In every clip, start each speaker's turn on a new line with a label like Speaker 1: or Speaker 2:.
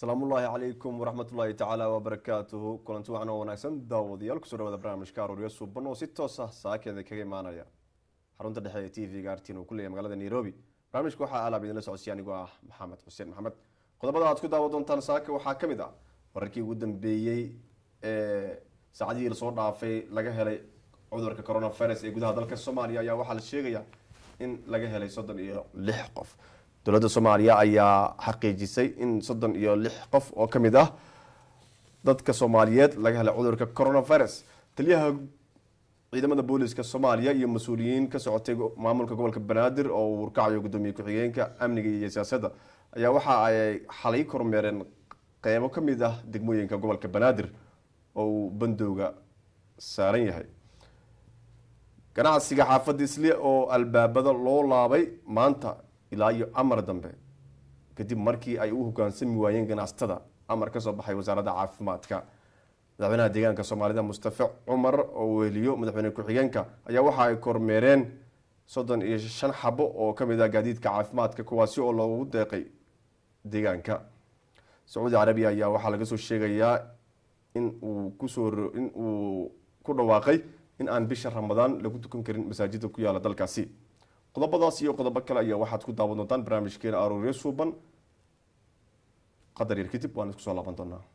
Speaker 1: asalaamullaahi calaykum waraxmatullaahi tacaala wabarakaatuhu kulanti wacan oo wanaagsan daawadayaal kusoo dhawaada barnaamijka arooryo suuban oo si toos ah saakeeda kaga imaanaya xarunta dhexe ee t v-ga artin uu ku leeyahy magaalada nairobi barnaamijka waxaa alaab idinla socodsiya anigoo ah maxamed xuseen maxamed qodobada aad ku daawa doontaan saaka waxaa ka mid ah wararkii ugu dambeeyey ee saacadihii lasoo dhaafay laga helay cudurka coronavirus ee gudaha dalka soomaaliya ayaa waxaa la sheegaya in laga helay soddon iyo lix qof dowladda soomaaliya ayaa xaqiijisay in soddon iyo lix qof oo ka mid ah dadka soomaaliyeed laga helay cudurka coronavirus taliyaha ciidamada booliska soomaaliya iyo mas-uuliyiin ka socotay maamulka gobolka banaadir oo uu warkacayo gudoomiye ku-xigeenka amniga iyo siyaasadda ayaa waxa ay xalay kormeereen qeybo ka mid ah degmooyinka gobolka banaadir oo uu bandowga saaran yahay ganacsiga xaafadda isle oo albaabada loo laabay maanta ilaa iyo amar dambe kadib markii ay u hogaansami waayeen ganacsatada amar kasoo baxay wasaaradda caafimaadka madaxweynaha deegaanka soomaalida mustafe cumar oo weheliyo madaxweyne ku-xigeenka ayaa waxa ay kormeereen soddon iyo shan xabo oo kamid ah gaadiidka caafimaadka kuwaasi oo loogu deeqay deegaanka sacuudi carabiya ayaa waxaa laga soo sheegayaa in uu kusoo in uu ku dhawaaqay in aan bisha ramadaan lagu tukan karin masaajida ku yaala dalkaasi qodobadaas iyo qodobo kale ayaa waxaad ku daawan doontaan barnaamijkeena arooryo suuban qadar yar kadib waan isku soo laaban doonaa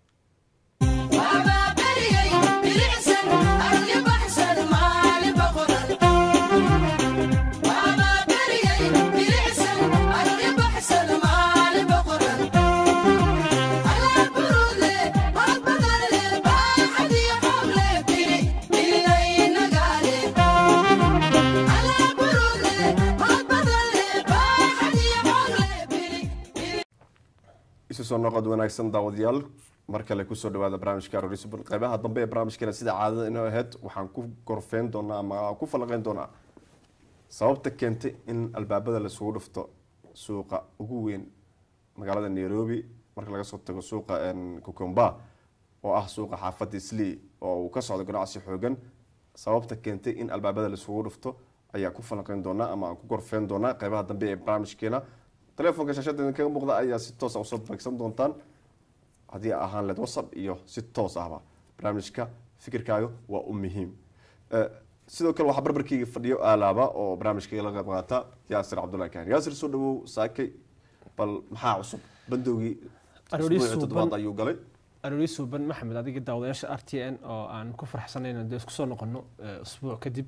Speaker 1: isu soo noqod wanaagsan daawadayaal mar kale kusoo dhawaada barnaamijka aroorisuban qeybaha dambe ee barnaamijkeena sida caadada inoo aheyd waxaan ku gorfeyn doonaa ama ku falaqeyn doonaa sababta keentay in albaabada lasugu dhufto suuqa ugu weyn magaalada nairobi marka laga soo tago suuqa kukumba oo ah suuqa xaafadda islii oo uu ka socdo ganacsi xoogan sababta keentay in albaabada lasugu dhufto ayaa ku falaqeyn doonaa ama aan ku gorfeyn doonaa qeybaha dambe ee barnaamijkeena telefoonka shaashada kaga muuqda ayaa si toosa usoo beegsan doontaan haddii ahaan leed whatsapp iyo si toos ahba barnaamijka fikirkaaga waa u muhiim sidoo kale waxaa barbarkeyga fadhiyo aalaaba oo barnaamijkayga la qayb qaata yaasir cabdullahi kaan yaasir soo dhawow saakay bal maxaa cusub bandowgii toddobaad ayuu galay
Speaker 2: aroori suuban maxamed adiga daawadayaasha r t n oo aan ku farxsanayna dee isku soo noqono usbuuc kadib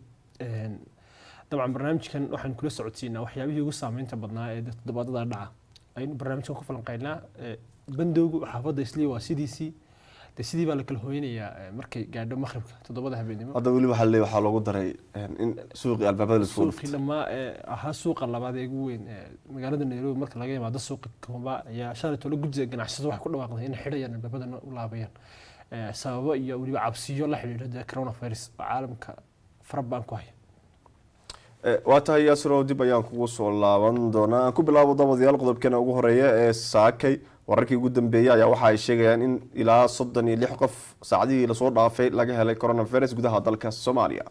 Speaker 2: dabcan barnaamijkan waxaan kula socodsiinaa waxyaabihii ugu saameynta badnaa ee toddobaadada dhaca aynu barnaamijkan ku falanqeynaa bandowgu xaafadda islii waa sidiisii de sidii baa la kala hooynayaa markay gaadho maqribka toddobada habeenimo
Speaker 1: hadda weli waxaa leey waxaa loogu daray in suuqii albaabada lasoo
Speaker 2: suuqii dhammaa ee ahaa suuqa labaad ee ugu weyn magaalada nairobi marka laga yimaado suuqa komba ayaa shalay tolo guddiga ganacsatada waxay ku dhawaaqday inay xidhayaan albaabadana u laabayaan sababo iyo weliba cabsiyo la xidhiidha dee coronavirus oo caalamka farabaan ku haya
Speaker 1: waa tahay yaasiro dib ayaan kugu soo laaban doonaa aan ku bilaabo dabadayaal qodobkeena ugu horeeya ee saakay wararkii ugu dambeeyey ayaa waxa ay sheegayaan in ilaa soddon iyo lix qof saacadihii lasoo dhaafay laga helay coronavirus gudaha dalka soomaaliya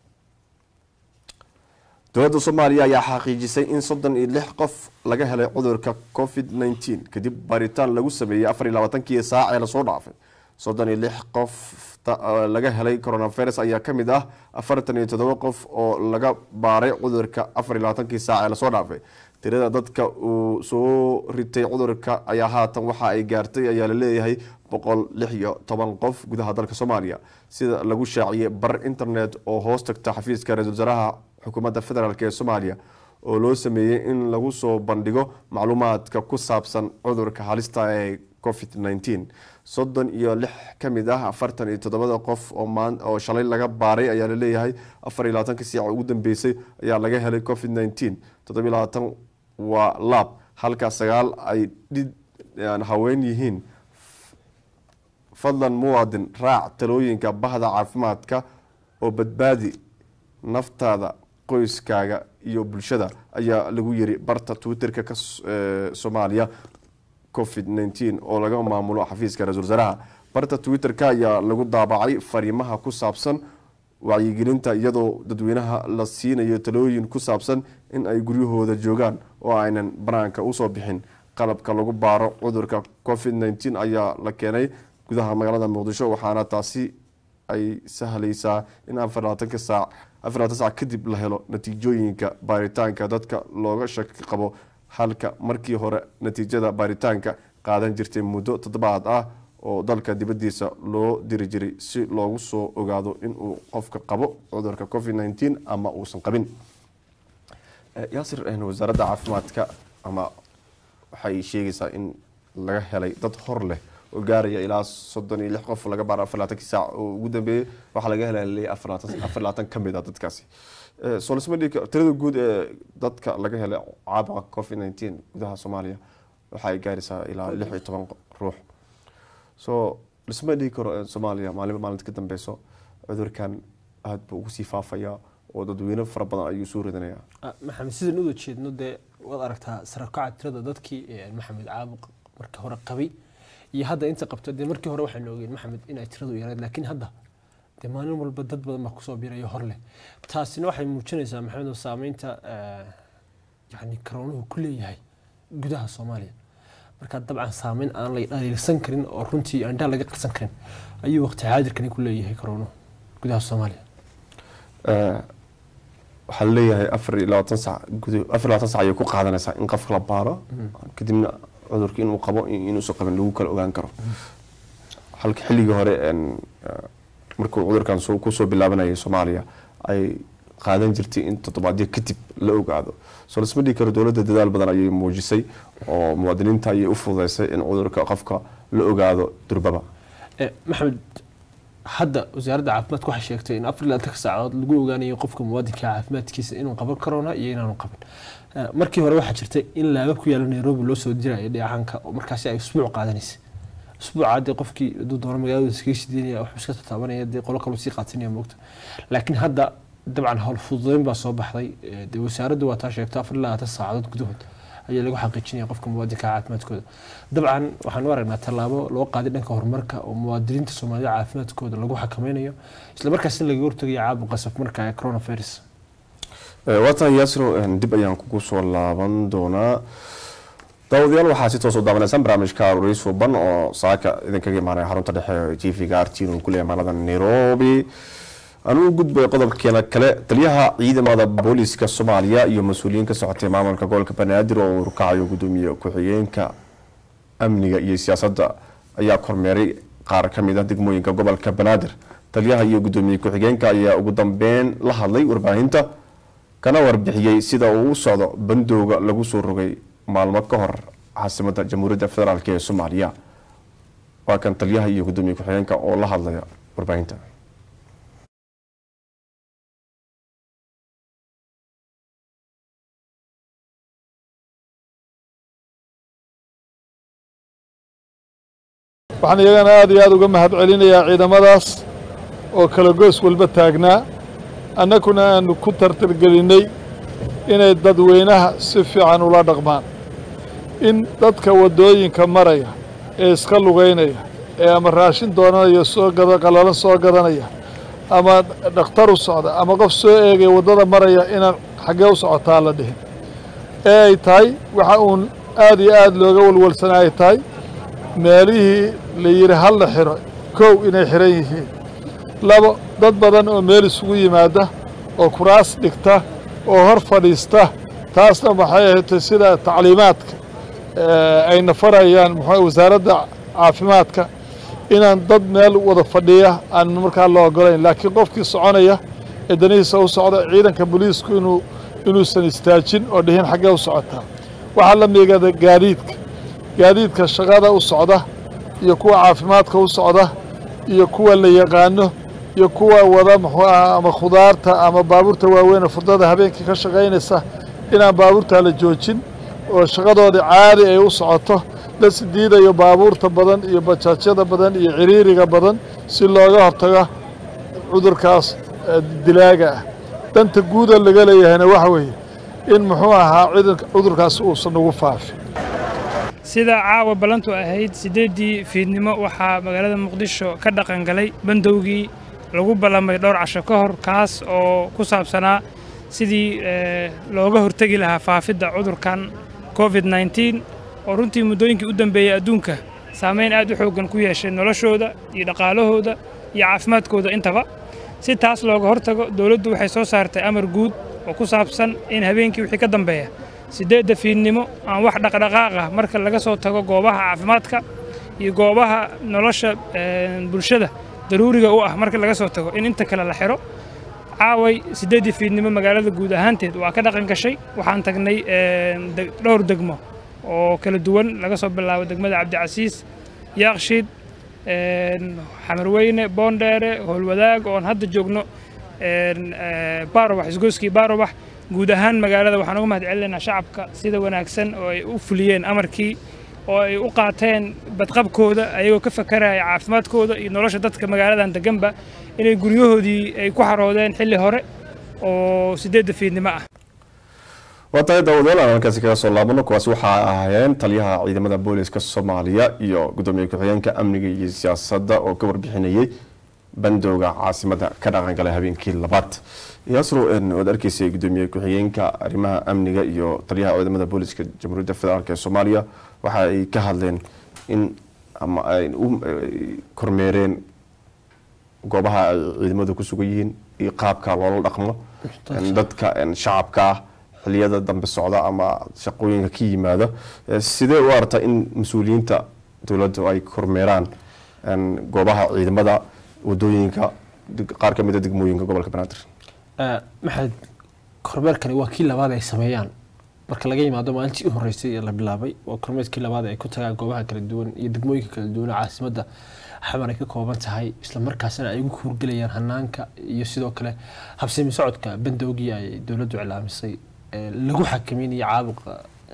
Speaker 1: dowladda soomaaliya ayaa xaqiijisay in soddon iyo lix qof laga helay cudurka covid nneteen kadib baaritaan lagu sameeyey afar iyo labaatankii saac ee lasoo dhaafay soddon iyo lix qof laga helay coronavirus ayaa ka mid ah afartan iyo toddoba qof oo laga baaray cudurka afar iyo labaatankii saac ee lasoo dhaafay tirada dadka uu soo ritay cudurka ayaa haatan waxa ay gaartay ayaa laleeyahay boqol lix iyo toban qof gudaha dalka soomaaliya sida lagu shaaciyey bar internet oo hoos tagta xafiiska ra-isul wasaaraha xukuumadda federaalk ee soomaaliya oo loo sameeyey in lagu soo bandhigo macluumaadka ku saabsan cudurka halista ee covid nneteen soddon iyo lix ka mid ah afartan iyo toddobada qof oo shalay laga baaray ayaa laleeyahay afar iyo labaatanka siica ugu dambeysay ayaa laga helay covid nneteen toddobiyo labaatan waa laab halka sagaal ay haween yihiin fadlan muwaadin raac talooyinka bahda caafimaadka oo badbaadi naftaada qoyskaaga iyo bulshada ayaa lagu yiri barta twitterka ka soomaaliya covid nneteen oo laga maamulo xafiiska ra-isul wasaaraha barta twitter-ka ayaa lagu daabacay fariimaha ku saabsan wacyigelinta iyadoo dadweynaha la siinayo talooyin ku saabsan in ay guryahooda joogaan oo aynan banaanka usoo bixin qalabka lagu baaro cudurka covid nteen ayaa la keenay gudaha magaalada muqdisho waxaana taasi ay sahleysaa in afarlabaatanka saac afarlabaatan saac kadib la helo natiijooyinka baaritaanka dadka looga shaki qabo halka markii hore natiijada baaritaanka qaadan jirtay muddo toddobaad ah oo dalka dibadiisa loo diri jiray si loogu soo ogaado inuu qofka qabo cudurka covid nteen ama uusan qabin yaasir wasaaradda caafimaadka ama waxay sheegaysaa in laga helay dad hor leh oo gaaraya ilaa soddon iyo lix qof laga baaro afar labaatankii saac oo ugu dambeeyey waxaa laga helay afar labaatan ka mid a dadkaasi soo lisma dhigi karo tirada guud ee dadka laga helay caabuqa covid nteen gudaha soomaaliya waxay gaaraysaa ilaa lix iyo toban ruux so lisma dhigi karo soomaaliya maalinba maalinta ka dambeyso cudurkan aada buu ugu sii faafaya oo dadweyne fara badan ayuu soo ridanayaa
Speaker 2: maxamed sidaan uda jeedno dee waad aragtaa sarakaca tirada dadkii maxamed caabuq markii hore qabay iyo hadda inta qabta dee markii hore waxaanu ogeen maxamed inay tiradu yarayd laakiin hadda dee maalin walba dad badan baa kusoo birayo hor leh taasina waxay muujinaysaa maxamed saameynta yani karoonuhu ku leeyahay gudaha soomaaliya marka dabcan saameyn aan la dhaliilsan karin oo runtii andhaa laga qarsan karin ayuu waqti xaadirkani ku leeyahay karoonuhu gudaha soomaaliya
Speaker 1: waxaa laleeyahay afar iyo labaatan sac gudo afar labaatan sac ayay ku qaadanaysaa in qofka la baaro kadibna cudurka inuu qabo inuusan qabin lagu kala ogaan karo halka xilligii hore markuu cudurkan kusoo bilaabanayay soomaaliya ay qaadan jirtay in toddobaadyo kadib la ogaado soo lasma dhigi karo dowladda dadaal badan ayay muujisay oo muwaadiniinta ayay u fududeysay in cudurka qofka la ogaado durbaba
Speaker 2: maxamed hadda wasaaradda caafimaadka waxay sheegtay in afar labaatanka saacadood lagu ogaanayo qofka muwaadinka caafimaadkiisa inuu qaban karona iyo inaanu qabin markii hore waxaa jirtay in laaba ku yaala nairobi loo soo diraya dheecaanka oo markaasi ay usbuuc qaadanaysa usbuuca dee qofkii hadduu doono magaalada iskaga shideynaya waxbuu iska tataabanaya dee qolo kaloo sii qaatinaya moogta laakiin hadda dabcan howl fududeyn baa soo baxday dee wasaaraddu waa taa sheegto afar labaatan saacadood gudahood ayaa lagu xaqiijinaya qofka muwaadinka caafimaadkooda dabcan waxaan u aragnaa tallaabo loo qaaday dhanka horumarka oo muwaadiniinta soomaalida caafimaadkooda lagu xakameynayo islamarkaasina laga hortagaya caabuqa safmarka ee coronavirus
Speaker 1: waatan yaasiro dib ayaan kugu soo laaban doonaa daawadayaal waxaa si toos u daawanaysaan barnaamijka ruriis suban oo saaka idinkaga imaanaya xarunta dhexe t v-ga r t uu ku leeyahay magaalada nairobi aan u gudbay qodobkeena kale taliyaha ciidamada booliska soomaaliya iyo mas-uuliyiin ka socotay maamulka gobolka banaadir oo uu rukacayo gudoomiye ku-xigeenka amniga iyo siyaasadda ayaa kormeeray qaar ka mid ah degmooyinka gobolka banaadir taliyaha iyo gudoomiye ku-xigeenka ayaa ugu dambeyn la hadlay warbaahinta kana warbixiyey sida uu u socdo bandooga lagu soo rogay maalmo ka hor caasimadda jamhuuriyadda federaalk ee soomaaliya waa kan taliyaha iyo gudoomiye ku-xigeenka oo la hadlaya warbaahinta
Speaker 3: waxaan iyagana aad iyo aad uga mahad celinayaa ciidamadaas oo kala goos walba taagnaa annaguna aanu ku tartargelinnay inay dadweynaha si fiican ula dhaqmaan in dadka waddooyinka maraya ee iska lugaynaya ee ama raashin doonanaya soo gada qallalan soo gadanaya ama dhakhtar u socda ama qof soo eegaya waddada maraya inaan xaggee u socotaa la dhihin ee ay tahay waxa uun aad iyo aad looga walwalsana ay tahay meelihii la yidhi hal la xiro kow inay xihan yihiin labo dad badan oo meel isugu yimaada oo kuraas dhigta oo hor fadhiista taasna waxay ahaydtay sida tacliimaadka ayna farayaan muxuu wasaaradda caafimaadka inaan dad meel wada fadhiya aan markaa la ogolayn laakiin qofkii soconaya ee danihiisa u socda ciidanka booliisku inuu inuusan istaajin oo dhihin xaggee u socotaa waxaa la miigada gaadiidka gaadiidka shaqada u socda iyo kuwa caafimaadka u socda iyo kuwa la yaqaano iyo kuwa wada muxuu aha ama khudaarta ama baabuurta waaweynee furdada habeenkii ka shaqaynaysa inaan baabuurtaa la joojin oo shaqadoodii caadi ay u socoto la sidiidayo baabuurta badan iyo bajaajyada badan iyo ciriiriga badan si looga hortago cudurkaas dilaaga ah danta guuda laga leeyahayna waxa weeye in muxuu ahaa cudurkaas uusan ugu faafin
Speaker 4: sida caawa ballantu ahayd siddeeddii fiidnimo waxaa magaalada muqdisho ka dhaqangalay bandowgii lagu ballamay dhowr casho ka hor kaas oo ku saabsanaa sidii looga hortegi lahaa faafidda cudurkan covid nneteen oo runtii muddooyinkii u dambeeyey adduunka saameyn aad u xooggan ku yeeshay noloshooda iyo dhaqaalahooda iyo caafimaadkooda intaba si taas looga hortago dowladdu waxay soo saartay amar guud oo ku saabsan in habeenkii wixii ka dambeeya siddeedda fiidnimo aan wax dhaqdhaqaaq ah marka laga soo tago goobaha caafimaadka iyo goobaha nolosha bulshada daruuriga u ah marka laga soo tago in inta kale la xiro caaway siddeeddii fiidnimo magaalada guud ahaanteed waa ka dhaqan gashay waxaan tagnay dhowr degmo oo kala duwan laga soo bilaabo degmada cabdicasiis yaaqshiid xamarweyne boondheere howlwadaag oon hadda joogno baarobax isgooskii baarobax guud ahaan magaalada waxaan uga mahad celinaynaa shacabka sida wanaagsan oo ay u fuliyeen amarkii oo ay u qaateen badqabkooda ayagoo ka fakaraya caafimaadkooda iyo nolosha dadka magaaladan deganba inay guryahoodii ay ku xaroodeen xilli hore oo siddeedda fiidnimo ah
Speaker 1: waa tahay daawadayaal aan halkaasi kaga soo laabano kuwaasi waxaa ahaayeen taliyaha ciidamada booliska soomaaliya iyo gudoomiye ku-xigeenka amniga iyo siyaasadda oo ka warbixinayay bandowga caasimada ka dhaqangalay habeenkii labaad yaasro waad arkeysay gudoomiye ku-xigeenka arrimaha amniga iyo taliyaha ciidamada booliska jamhuuriyadda federaalk ee soomaaliya waxa ay ka hadleen in ama ay u kormeereen goobaha ay ciidamadu ku sugan yihiin iyo qaabka loola dhaqmo dadka shacabka ah xiliyada dambe socda ama shaqooyinka ka yimaada sidee u aragtaa in mas-uuliyiinta dowladdu ay kormeeraan goobaha ciidamada wadooyinka qaar ka mida degmooyinka gobolka banaadir
Speaker 2: maxamed kormeerkani waa kii labaad ay sameeyaan marka laga yimaado maalintii u horeysay ee la bilaabay waa kormeerkii labaad ay ku tagaan goobaha kala duwan iyo degmooyinka kala duwan caasimadda xamar ay ka kooban tahay isla markaasina ay ugu hurgelayaan hanaanka iyo sidoo kale habsami socodka bandowgii ay dowladdu cilaamisay lagu xakameynaya caabuqa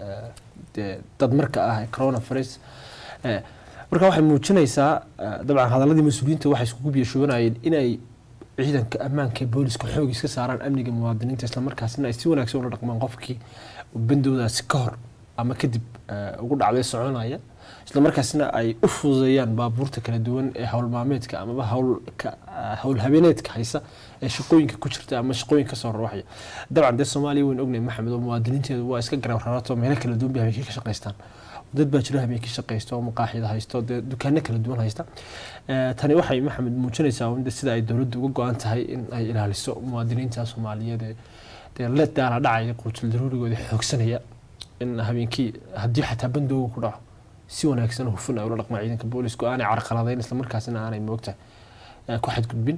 Speaker 2: dad marka ah coronavirus marka waxay muujinaysaa dabcan hadaladii mas-uuliyiinta waxay iskugu biyashubanayeen inay ciidanka ammaanka ee booliska xoog iska saaraan amniga muwaadiniinta islamarkaasina ay si wanaagsan ula dhaqmaan qofkii bandowdaasi ka hor ama kadib ugu dhacday soconaya islamarkaasina ay u fududeeyaan baabuurta kala duwan ee howlmaameedka amaba howl habeeneedka haysa ee shaqooyinka ku jirta ama shaqooyinka kasoo rawaxaya dabcan dee soomaaliya waynu ognahay maxamed oo muwaadiniinteedu waa iska garab rarato meelo kala duwan bay habeenkii ka shaqaystaan dad baa jira habeenkii shaqaysto oo maqaaxida haysto dee dukaano kala duwan haysta tani waxay maxamed muujinaysaa sida ay dowladdu uga go-an tahay in ay ilaaliso muwaadiniinta soomaaliyeed ee dee la daala dhacaya quutul daruurigooda xoogsanaya in habeenkii haddii xataa bandooga ku dhaco si wanaagsan hufun ay ula dhaqmaan ciidanka boolisku aanay carqaladayn islamarkaasina aanay moogta ku xadgudbin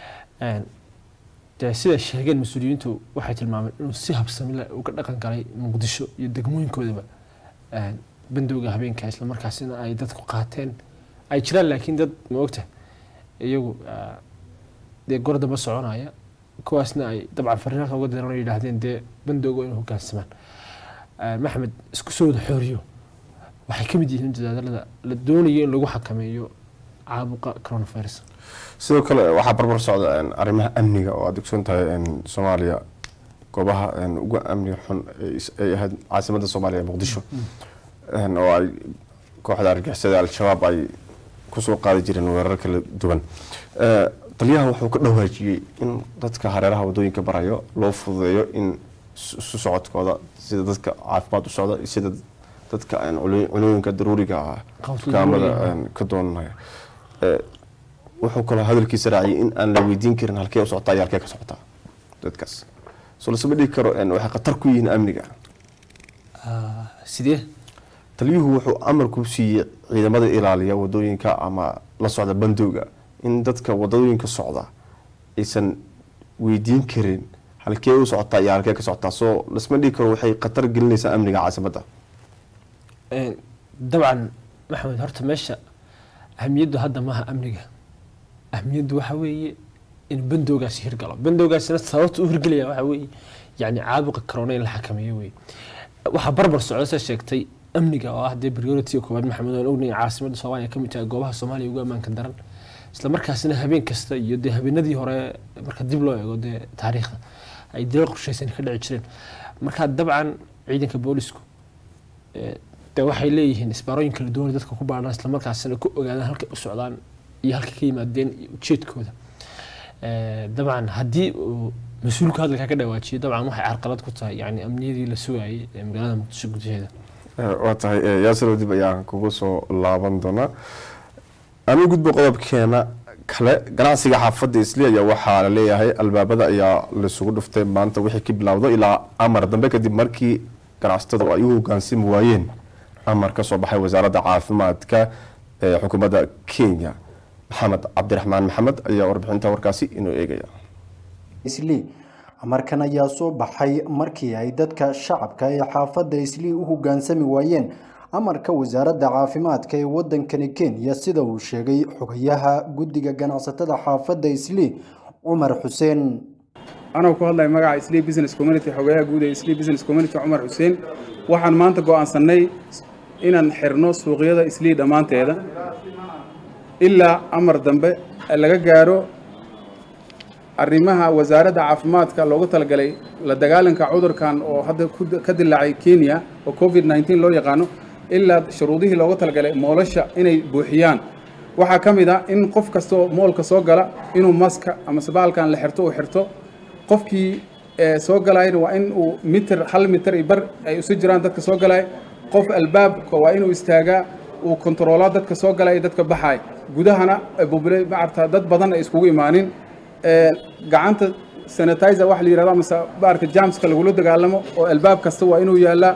Speaker 2: dee siday sheegeen mas-uuliyiintu waxay tilmaameen inuu si habsamile uga dhaqan galay muqdisho iyo degmooyinkoodaba bandowga habeenka islamarkaasina ay dadku qaateen ay jiraan laakiin dad moogta iyagu dee gor damba soconaya kuwaasna ay dabcan fariinaka uga diran yidhaahdeen dee bandowga inay hogaansamaan maxamed isku soo wada xooriyo waxay ka mid yihiin dadaalada la doonayo in lagu xakameeyo caabuqa coronavirus
Speaker 1: sidoo kale waxaa barbar socda arrimaha amniga oo aad ogsoon tahay soomaaliya goobaha ugu amniga xun ay ahayd caasimadda soomaaliya ee muqdisho oo ay kooxda argixisada al-shabaab ay kusoo qaadi jireen weerar kala duwan taliyaha wuxuu ka dhawaajiyey in dadka hareeraha wadooyinka barayo loo fududeeyo in isu socodkooda sida dadka caafimaad u socda sida dadka cunooyinka daruuriga ah dukaamada ka doonanaya wuxuu kaloo hadalkiisa raaciyay in aan la weydiin karin halkee u socotaa iyo halkee ka socotaa dadkaas soo lasama dhigi karo waxay khatar ku yihiin amniga
Speaker 2: sidee
Speaker 1: taliyuhu wuxuu amar ku siiyey ciidamada ilaaliya wadooyinka ama la socda bandowga in dadka wadooyinka socda aysan weydiin karin halkee u socotaa iyo halkee ka socotaa soo lasma dhigi karo waxay khatar gelinaysaa amniga caasimadda
Speaker 2: dabcan maxamed horta meesha ahamiyaddu hadda maaha amniga ahamiyaddu waxa weeye in bandowgaasi hirgalo bandowgaasina sababta u hirgelaya waxa weeye yani caabuqa corona in la xakameeyo weye waxaa barbar socda sa sheegtay amniga oo ah dee priority koowaad maxamed aan ognahay caasimadda soomaaliya kamid tahay goobaha soomaaliya ugu ammaanka daran isla markaasina habeen kasta iyo dee habeenadii hore marka dib loo eego dee taariikhda ay dilal qorshaysan ka dhici jireen marka dabcan ciidanka boolisku de waxay leeyihiin isbaarooyin kala duwan dadka ku baadhaan islamarkaasina ku ogaadaan halkay u socdaan iyo halka ka yimaadeen iyo ujeedkooda dabcan haddii uu mas-uulku hadalkaa ka dhawaajiyay dabcan waxay carqalad ku tahay yani amniyadii la sugayay ee magaalada muqdisho gudaheeda
Speaker 1: waa tahay yaasir dib ayaan kugu soo laaban doonaa anu gudbo qodobkeena kale ganacsiga xaafadda isli ayaa waxaa la leeyahay albaabada ayaa laisugu dhuftay maanta wixii ka bilowdo ilaa amar dambe kadib markii ganacsatadu ay u hogaansami waayeen amar ka soo baxay wasaaradda caafimaadka ee xukuumadda kenya maxamed cabdiraxmaan maxamed ayaa warbixinta warkaasi inoo eegaya
Speaker 5: islii amarkan ayaa soo baxay markii ay dadka shacabka ee xaafadda islii u hogaansami waayeen amarka wasaaradda caafimaadka ee wadankani kenya sida uu sheegay xogayaha guddiga ganacsatada xaafadda islii cumar xuseen
Speaker 6: anoo ku hadlaya magaca islii business community xogayaha guud ee islii business community cumar xuseen waxaan maanta go'aansannay inaan xirno suuqyada islii dhammaanteeda ilaa amar dambe laga gaaro arrimaha wasaaradda caafimaadka loogu talagalay la dagaalanka cudurkan oo hadda ka dilaacay kenya oo covid nneteen loo yaqaano ilaa shuruudihii loogu talagalay moolasha inay buuxiyaan waxaa ka mid ah in qof kastoo moolka soo gala inuu maska ama sabaalkan la xirto uu xirto qofkii soo galayna waa in uu mitir hal mitir iyo bar ay isu jiraan dadka soo galay qof albaabka waa inuu istaagaa uu kontaroolaa dadka soo galay iyo dadka baxay gudahana bubule maarta dad badan ay iskugu imaanin gacanta sanitizer waxa la yidhahdo mase baarka jamska lagula dagaalamo oo albaab kasta waa inuu yaallaa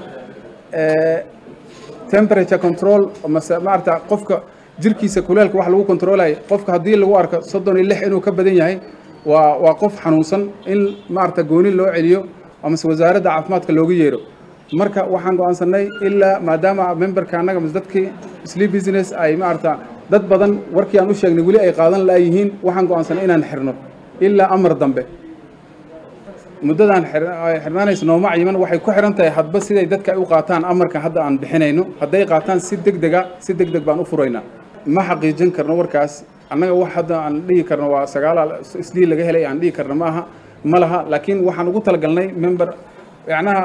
Speaker 6: temperature control mase maarata qofka jirkiisa kuleelka wax lagu controlaya qofka haddii lagu arko soddon iyo lix inuu ka badan yahay waa waa qof xanuunsan in maarata gooni loo celiyo amase wasaaradda caafimaadka looga yeero marka waxaan go'aansanay ilaa maadaama memberka annaga mase dadkii sleep business ay maarata dad badan warkii aan u sheegnay weli ay qaadan la'yihiin waxaan go'aansanay inaan xirno ilaa amar dambe muddadaan xirnaanaysa nooma cayiman waxay ku xiran tahay hadba siday dadka ay u qaataan amarka hadda aan bixinayno hadday qaataan si deg dega si deg deg baan u furaynaa ma xaqiijin karno warkaas annaga wax hadda aan dhihi karno waa sagaala islii laga helay aan dhihi karno ma aha ma laha laakiin waxaan ugu talagalnay member yacnaha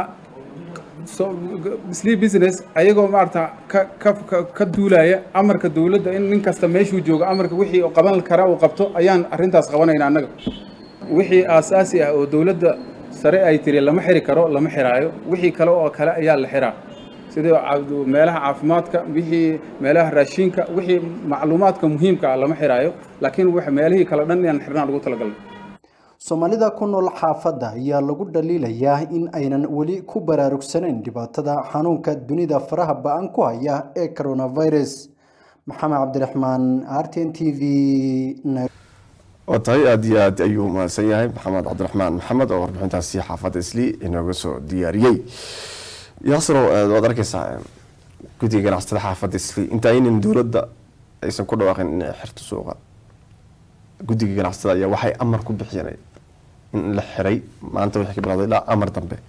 Speaker 6: sleep business ayagoo maarata ka ka ka duulaya amarka dowladda in nin kasta meeshuu joogo amarka wixii qaban kara uu qabto ayaan arrintaas qabanayna annaga wixii aasaasi ah oo dowladda sare ay tiri lama xiri karo lama xiraayo wixii kale oo kale ayaa la xiraa sidii meelaha caafimaadka wixii meelaha raashinka wixii macluumaadka muhiimka ah lama xiraayo laakiin meelihii kale dhan inaan xirnaan ugu talagalnay
Speaker 5: soomaalida ku nool xaafadda ayaa lagu dhaliilayaa in aynan weli ku baraarugsanayn dhibaatada xanuunka dunida faraha ba-an ku haya ee coronavirus maxamed cabdiraxmaan r t n t v
Speaker 1: waa tahay aada iyo aad ayuu mahadsan yahay maxamed cabdiraxmaan maxamed oo warbixintaasi xaafadda isli inooga soo diyaariyey yaasiro waad arkeysaa guddiga ganacsatada xaafadda isli inta aynan dowladda aysan ku dhawaaqin inay xirto suuqa guddiga ganacsatada ayaa waxay amar ku bixiyeen in la xiray maanta wixii ka bilowday ilaa amar dambe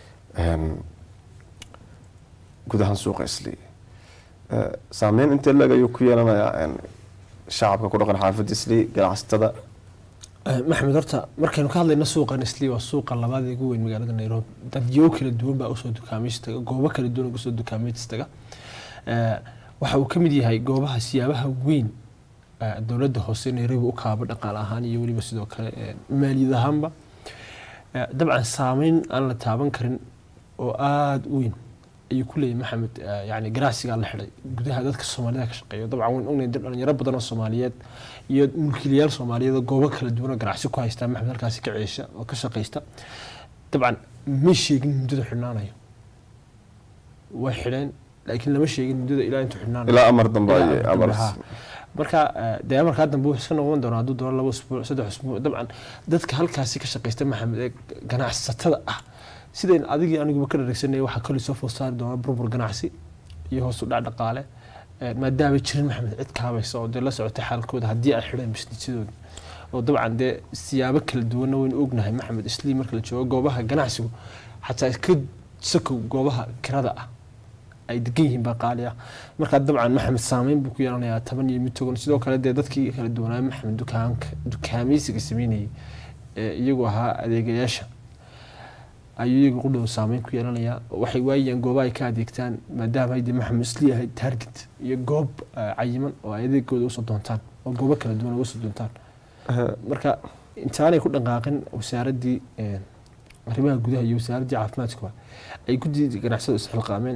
Speaker 1: guud ahaan suuqa isli saameyn intee leeg ayuu ku yeelanayaa shacabka ku dhaqan xaafadda isli ganacsatada
Speaker 2: maxamed horta markaynu ka hadlayno suuqan isli waa suuqa labaad ee ugu weyn magaalada nairobi dadyo kala duwan baa usoo dukaamaystaga goobo kala duwan usoo dukaamaystaga waxa uu ka mid yahay goobaha siyaabaha weyn dowladda hoose nairobi u kaabo dhaqaale ahaan iyo weliba sidoo kale maaliyad ahaanba dabcan saameyn aan la taaban karin oo aada u weyn ayuu ku leeyahay maxamed yani ganacsigaa la xidhay gudaha dadka soomaalida ka shaqeeya dabcan waan ognay dhalinyaro badan oo soomaaliyeed iyo mulkiilayaal soomaaliyeed oo goobo kala duwan oo ganacsi ku haystaa maxamed halkaasi ka ceesha oo ka shaqaysta dabcan ma sheegin muddada xidhnaanayo way xidheen laakiin lama sheegin muddada ilaa intuu xidhnaanayo
Speaker 1: ilaa amar dambe ayay amar
Speaker 2: marka dee amarkaa dambe wuxuu iska noqon doonaa hadduu doono laba usbuuc saddex usbuuc dabcan dadka halkaasi ka shaqaysta maxamed ee ganacsatada ah sidayn adigii aniguba ka dharagsanay waxaa koley soo food saari doona burbur ganacsi iyo hoos u dhac dhaqaale maadaama jirin maxamed cid kaabaysa oo dee la socotay xaalkooda haddii ay xidheen bisnisidooda oo dabcan dee siyaabo kala duwanna waynu ognahay maxamed islii marka la joogo goobaha ganacsigu xataa ka sakow goobaha kirada ah ay degan yihiin baa qaali ah markaa dabcan maxamed saameyn buu ku yeelanayaa toban iyo mid togan sidoo kale dee dadkii kala duwanaa maxamed dukaanka dukaamaysiga sameynayay ee iyagu ahaa adeegayaasha ayuu iyagu qudhow saameyn ku yeelanayaa waxay waayayaan goobaha ay ka adeegtaan maadaama ay dee maxamed isli yahay target iyo goob cayiman oo ay adeegooda usoo doontaan oo goobo kala duwan uga soo doontaan marka intaanay ku dhaqaaqin wasaaraddii arrimaha gudaha iyo wasaaraddii caafimaadkuba ay guddida ganacsada isxilqaameen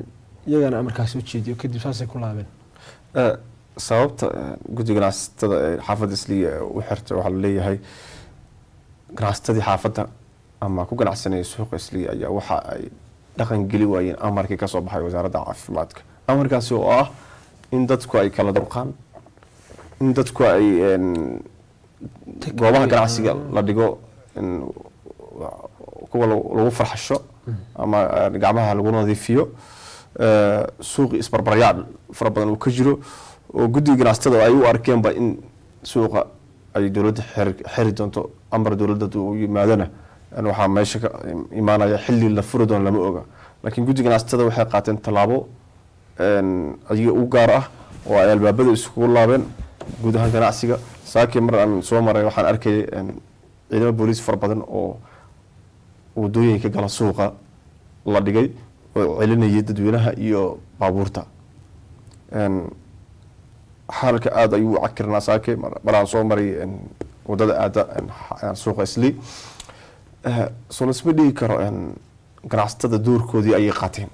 Speaker 2: iyagana amarkaas soo jeediyo kadib saasay ku laabeen
Speaker 1: Eh, sababta eh, guddiga ganacsatada ee xaafadda isliya u xirtay waxaa laleeyahay ganacsatadii xaafadda ama ku ganacsanaya suuqa isliya ayaa waxa ay dhaqan geli waayeen amarkii kasoo baxay wasaaradda caafimaadka amarkaasi oo ah in dadku ay kala durqaan in dadku ay een, goobaha ganacsiga la dhigo in kuwa lagu lagu farxasho ama eh, gacmaha lagu nadiifiyo eh, suuqi isbarbaryaal fara badan uu ka jiro oo guddiga ganacsatada ay u arkeenba in suuqa ay dowladda xiri- xiri doonto amar dowladda uu yimaadona in waxaa meesha ka imaanaya xilli la furi doono lama oga laakiin guddiga ganacsatada waxay qaateen tallaabo een, ayaga u gaar ah oo ay albaabada iskugu laabeen guud ahaan ganacsiga saakii mar aan soo maray waxaan arkayay een, ciidamo booliis fara badan oo wadooyinka gala suuqa la dhigay oo celinayay dadweynaha iyo baabuurta Een, xaalka aada ayuu u cakirnaa saake mar- maraan soo maray een, wadada aada een, xa- suuqa isli Eh, soo lasma dhigi karo een, ganacsatada doorkoodii ayay qaateen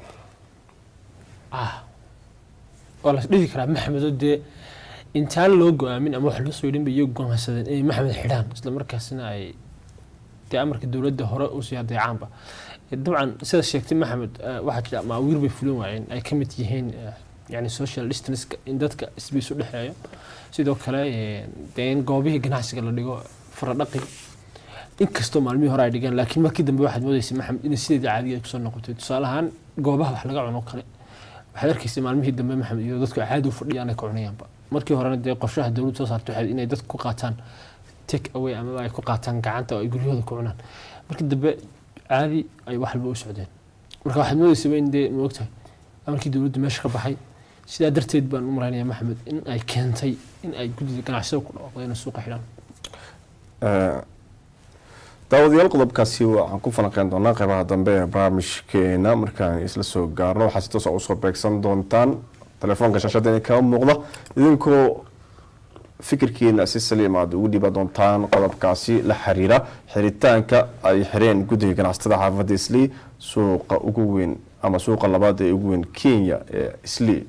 Speaker 2: ah waa las dhihi karaa maxamed oo dee intaan loo go-aamin ama wax loo soo yidhin bay iyagu go'aansadeen inay maxamed xidhaan isla markaasina ay dee amarka dowladda hore usii adeecaanba Eh, dabcan sida sheegtay maxamed eh, waxaa jira maawiir bay fulin waayeen ay ka mid yihiin eh, yani social distance in dadka isbiis u dhexeeyo sidoo kale eh, dee in goobihii ganacsiga la dhigo faradhaqi inkastoo maalmihii hore ay dhigeen laakiin markii dambe waxaad moodeysay maxamed inay sideedii caadiga ay kusoo noqotay tusaale ahaan goobaha wax laga cuno kale waxaad arkaysay maalmihii dambe maxamed iyo dadku caadi u fadhiyaan ay ka cunayaanba markii horena dee qorshaha dowladdu soo saartay waxay inay dadku ku qaataan take away ama ay ku qaataan gacanta oo ay guryahooda ku cunaan markii dambe caadi ay wax walba u socdeen marka waxaad moodeysaba in dee maogtahay amarkii dowladdu meesha ka baxay sidaa darteed baan u maraynaya maxamed in ay keentay in ay guddiga ganacsada ku dhawaaqdo inay suuqa xidhaan
Speaker 1: Eh, daawadayaal qodobkaasi waxaan ku falanqeyn doonaa qeybaha dambe ee barnaamijkeena markaan isla soo gaarno waxaa si toos ah usoo beegsan doontaan telefoonka shaashada inay kaga muuqda idinkoo fikirkiina si saliim aad ugu dhiiba doontaan qodobkaasi la xiriira xiritaanka ay xireen guddiga ganacsatada xaafadda islii suuqa ugu weyn ama suuqa labaad ee ugu weyn kenya ee islii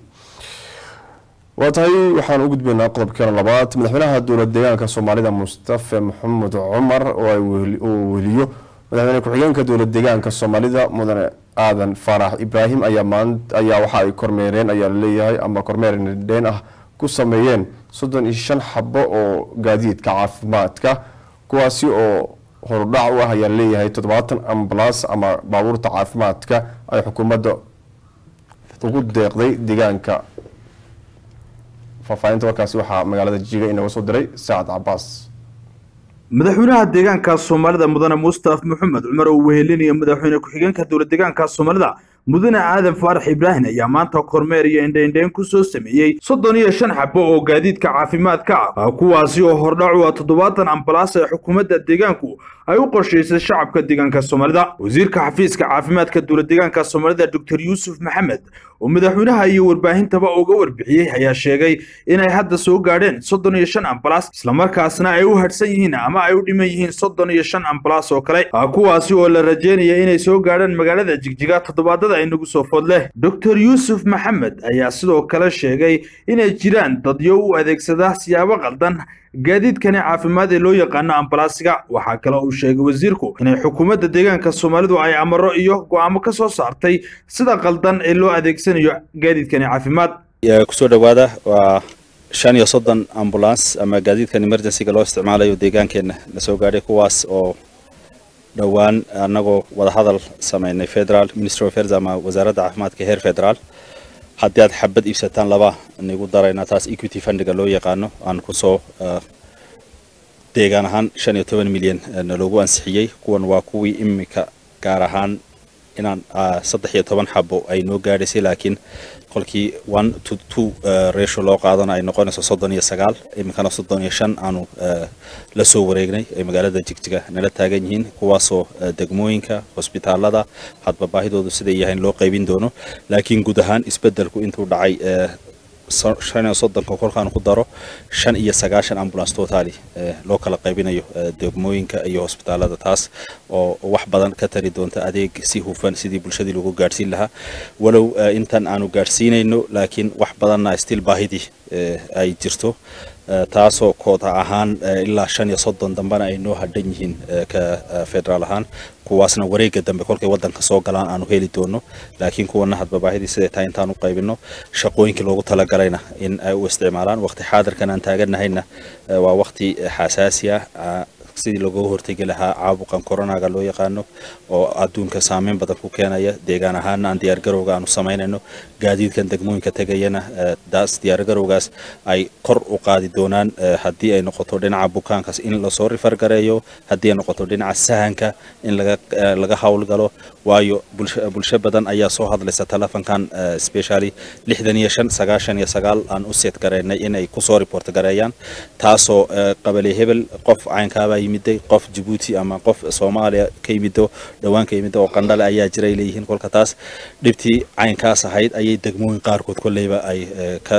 Speaker 1: waa tahay waxaan u gudbaynaa qodobkeena labaad madaxweynaha dowlad deegaanka soomaalida mustafa maxamed cumar oo ay weheli- oo weheliyo madaxweyne ku-xigeenka dowlad deegaanka soomaalida mudane aadan faarax ibraahim ayaa maanta ayaa waxa ay kormeereen ayaa laleeyahay ama kormeer nidheen ah ku sameeyeen soddon iyo shan xabo oo gaadiidka caafimaadka kuwaasi oo horudhac u ah ayaa laleeyahay toddobaatan ambalaas ama baabuurta caafimaadka ay xukuumadda ugu deeqday deegaanka faahfaahinta warkaasi waxaa magaalada jiga inaga soo diray saacad cabaas
Speaker 7: madaxweynaha deegaanka soomaalida mudane mustaf maxamed cumar oo wehelinaya madaxweyne ku-xigeenka dowlad deegaanka soomaalida mudane aadan faarax ibraahim ayaa maanta kormeer iyo indhaindhayn ku soo sameeyey soddon iyo shan xabo oo gaadiidka caafimaadka ah kuwaasi oo hordhac u ah toddobaatan ambalaas ee xukuumadda deegaanku ay u qorshaysay shacabka deegaanka soomaalida wasiirka xafiiska caafimaadka dowlad deegaanka soomaalida doctor yuusuf maxamed oo madaxweynaha iyo warbaahintaba uga warbixiyey ayaa sheegay inay hadda soo gaadheen soddon iyo shan ambalaas islamarkaasna ay u hadhsan yihiin ama ay u dhiman yihiin soddon iyo shan ambalaas oo kale ah, kuwaasi oo la rajeynaya inay soo gaadhaan magaalada jigjiga toddobaadada inagu soo food leh doctor yuusuf maxamed ayaa sidoo kale sheegay inay jiraan dadyo u adeegsada siyaabo qaldan gaadiidkani caafimaad ee loo yaqaano ambalaasiga waxaa kale uu sheegay wasiirku inay xukuumadda deegaanka soomaalidu ay amaro iyo go'aamo ka soo saartay sida qaldan ee loo adeegsanayo gaadiidkani caafimaad
Speaker 8: Ee, kusoo dhawaada waa shan iyo soddon ambulance ama gaadiidkan emergencyga loo isticmaalayo deegaankeenna la soo gaadhay kuwaas oo dhowaan annagoo wadahadal sameynay federal ministry of health ama wasaaradda caafimaadka heer federaal haddii aad xabad iibsataan laba nigu daraynaa taas equity fundiga loo yaqaano aan kusoo eh, deegaan ahaan shan iyo toban milyan eh, naloogu ansixiyey kuwan waa kuwii imika gaar ahaan inaan ah, saddex iyo toban xabo ay noo gaadhaysay laakiin qolkii one to two eh, ratio loo qaadana ay noqonayso soddon iyo sagaal iminkana soddon iyo shan aanu eh, la soo wareegnay ay magaalada jigjiga nala taagan yihiin kuwaasoo eh, degmooyinka hosbitaalada hadba baahidoodu siday yahayn loo qaybin doono laakiin guud ahaan isbeddelku intuu dhacay eh, shan iyo soddonka kolkaan ku daro shan iyo sagaashan ambulance totally loo kala qaybinayo degmooyinka iyo hosbitaalada taas oo wax badan ka tari doonta adeeg si hufan sidii bulshadii lagu gaadhsiin lahaa walow intan aanu gaadhsiinayno laakiin wax badanna still baahidii ay jirto taasoo koota ahaan ilaa shan iyo soddon dambena ay noo hadhan yihiin ka federaal ahaan kuwaasna wareega dambe kolkay wadanka soo galaan aanu heli doono laakiin kuwana hadba baahidii siday tahay intaan u qaybino shaqooyinkii loogu talagalayna in ay u isticmaalaan waqti xaadirkan aan taaganahayna waa waqti xasaasi ah sidii looga hortegi lahaa caabuqan coronaga loo yaqaano oo adduunka saameyn badan ku keenaya deegaan ahaana aan diyaargarowga aanu samaynayno gaadiidkan degmooyinka tegayana daas diyaargarowgaas ay kor u qaadi doonaan haddii ay noqoto dhinaca bukaankaas in lasoo rifargareeyo haddii ay noqoto dhinaca sahanka in laga laga howlgalo waayo bulsho badan ayaa soo hadlaysa telefonkan specially lixdan iyo shan sagaashan iyo sagaal aan u seet garaynay inay kusoo report gareeyaan taasoo qabale hebel qof caynkaabaa yimiday qof jabuuti ama qof soomaaliya ka yimido dhowaan ka yimido oo qandhale ayaa jira ay leeyihiin kolka taas dhibtii caynkaas ahayd ayay degmooyin qaarkood kolleyba ay ka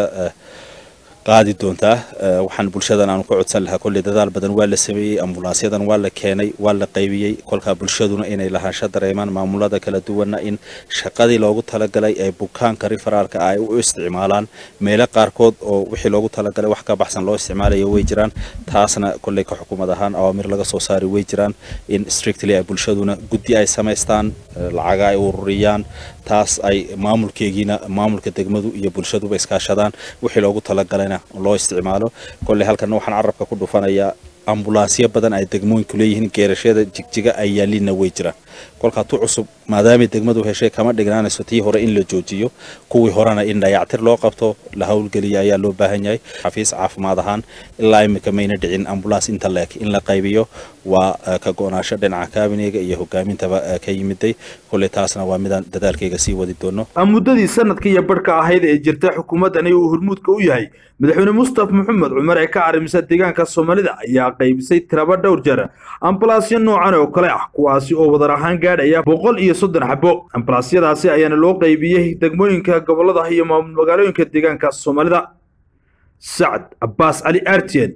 Speaker 8: qaadi doontaa waxaan bulshadan aanu ka codsan lahaa kolley dadaal badan waa la sameeyey ambulansyadan waa la keenay waa la qaybiyey kolkaa bulshaduna inay lahaansho dareemaan maamulada kala duwanna in shaqadii loogu talagalay ee bukaanka riferaalka ay u isticmaalaan meelo qaarkood oo wixii loogu talagalay wax ka baxsan loo isticmaalayo way jiraan taasna kolley ka xukuumad ahaan awaamir laga soo saari way jiraan in strictly ay bulshaduna guddi ay samaystaan lacaga ay ururiyaan taas ay maamulkeegiina maamulka degmadu iyo bulshaduba iskaashadaan wixii loogu talagalayna loo isticmaalo kolley halkana waxaan carabka ku dhufanayaa ambulaansyo badan ay degmooyinku leeyihiin geerashada jigjiga ay yaalliinna way jiraan kolkaa tu cusub maadaamay degmadu heshay kama dhignaanayso tii hore in la joojiyo kuwii horena in dayactir loo qabto la howlgeliya ayaa loo baahan yahay xafiis caafimaad ahaan ilaa imika mayna dhicin ambulaans inta leeg in la qaybiyo waa ka go-naasho dhinaca kaabineyga iyo hogaamintaba ka yimiday kolley taasna waa midaan dadaalkayga sii wadi doono
Speaker 7: muddadii sanadka iyo barhka ahayd ee jirta xukuumaddani uu hormuudka u yahay madaxweyne mustafa maxamed cumar ee ka carimisa deegaanka soomaalida ayaa qaybisay tiraba dhowr jeer ambalaasyo noocan oo kale ah kuwaasi oo wadar ahaan gaadhaya boqol iyo soddon xabo ambalaasyadaasi ayaana loo qaybiyey degmooyinka gobolada iyo maamul magaalooyinka deegaanka soomaalida sacad cabbaas cali artien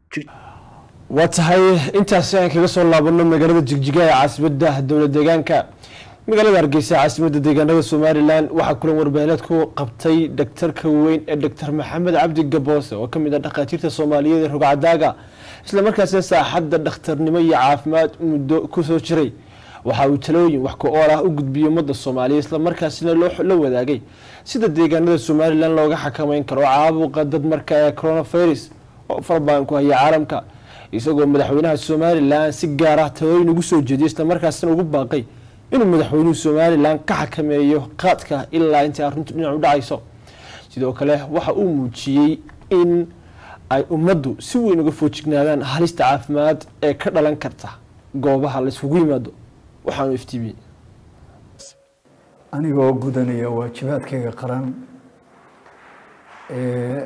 Speaker 2: waa tahay intaasi aan kaga soo laabano magaalada jigjiga ee caasimadda dowlad deegaanka magaalada hargeysa caasimadda deegaanada somalilan waxaa kulan warbaahineed ku qabtay dhaktarka weyn ee doctor maxamed cabdi gaboose oo kamid ah dhakhaatiirta soomaaliyeed ee rogcadaaga islamarkaasina saaxadda dhakhtarnimo iyo caafimaad muddo kusoo jiray waxa uu talooyin wax ku ool ah u gudbiyey ummadda soomaaliya islamarkaasina la wadaagay sida deegaanada somalilan looga xakameyn karo caabuqa dad marka ee coronavirus oo farbaan ku haya caalamka isagoo madaxweynaha somalilan si gaar ah talooyin ugu soo jeediyay islamarkaasina ugu baaqay inuu madaxweynuhu somalilan ka xakameeyo qaadka ilaa intii arrintu dhinac u dhacayso sidoo kale waxa uu muujiyey in ay ummaddu si weyn uga foojignaadaan halista caafimaad ee ka dhalan karta goobaha la isugu yimaado waxaanu iftiimiyey
Speaker 9: anigoo gudanaya waajibaadkayga qaran ee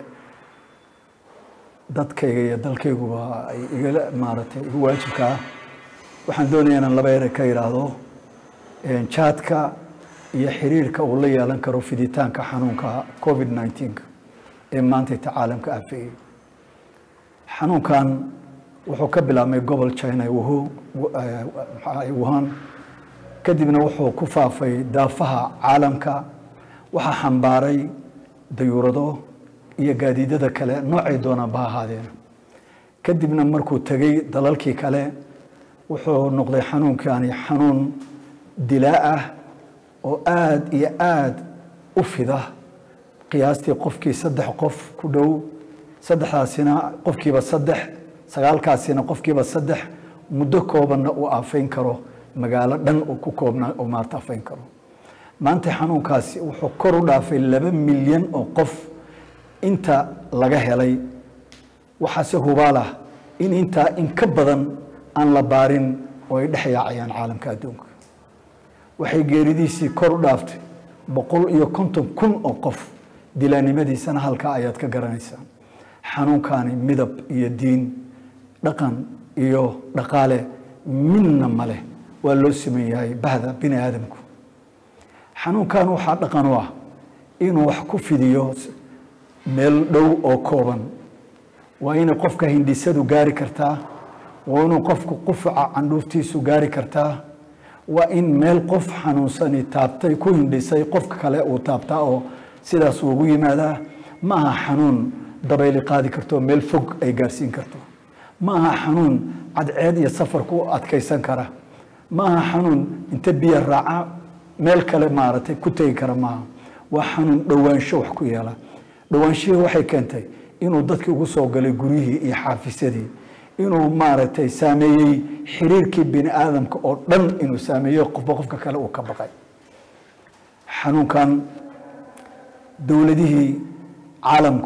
Speaker 9: dadkayga iyo dalkayguba ay igala maaragtay igu waajibka ah waxaan doonaya inaan laba ere ka idhaahdo jaadka iyo xiriirka uu la yeelan karo fiditaanka xanuunka covid 19 ee maanta inta caalamka aafeeyey xanuunkan wuxuu ka bilaabmay gobol china wuhan kadibna wuxuu ku faafay daafaha caalamka waxaa xambaaray dayuurado iyo gaadiidada kale noocay doonaan ba ahaadeen kadibna markuu tegey dalalkii kale wuxuu noqday xanuunkani xanuun dilaa ah oo aada iyo aada u fida qiyaastii qofkii saddex qof ku dhow saddexdaasina qofkiiba saddex sagaalkaasina qofkiiba saddex muddo koobanna uu aafayn karo magaalo dhan uu ku koobna uu maarta aafayn karo maanta xanuunkaasi wuxuu kor u dhaafay laba milyan oo qof inta laga helay waxaase hubaalah in intaa in ka badan aan la baarin oo ay dhex yaacayaan caalamka adduunka waxay geeridiisii kor u dhaaftay boqol iyo konton kun oo qof dilaanimadiisana halkaa ayaad ka garanaysaa xanuunkaani midab iyo diin dhaqan iyo dhaqaale midna male waa loo siman yahay bahda bini aadamku xanuunkan waxaa dhaqan u ah inuu wax ku fidiyo meel dhow oo kooban waa inay qofka hindhisadu gaari kartaa waa inuu qofku qufaca candhuuftiisu gaari kartaa waa in meel qof xanuunsani taabtay ku hindhisay qofka kale uu taabtaa oo sidaas ugu yimaadaa ma aha xanuun dabayli qaadi karto meel fog ay gaarsiin karto ma aha xanuun cadceed iyo safarku u adkaysan kara ma aha xanuun inta biyo raaca meel kale maaragtay ku tegi kara maaha waa xanuun dhowaansho wax ku yeela dhowaanshihii waxay keentay inuu dadkii ugu soo galay guryihii iyo xaafisyadii inuu maaragtay saameeyey xiriirkii bini aadamka oo dhan inuu saameeyo qofba qofka kale uu ka baqay xanuunkan dowladihii caalamku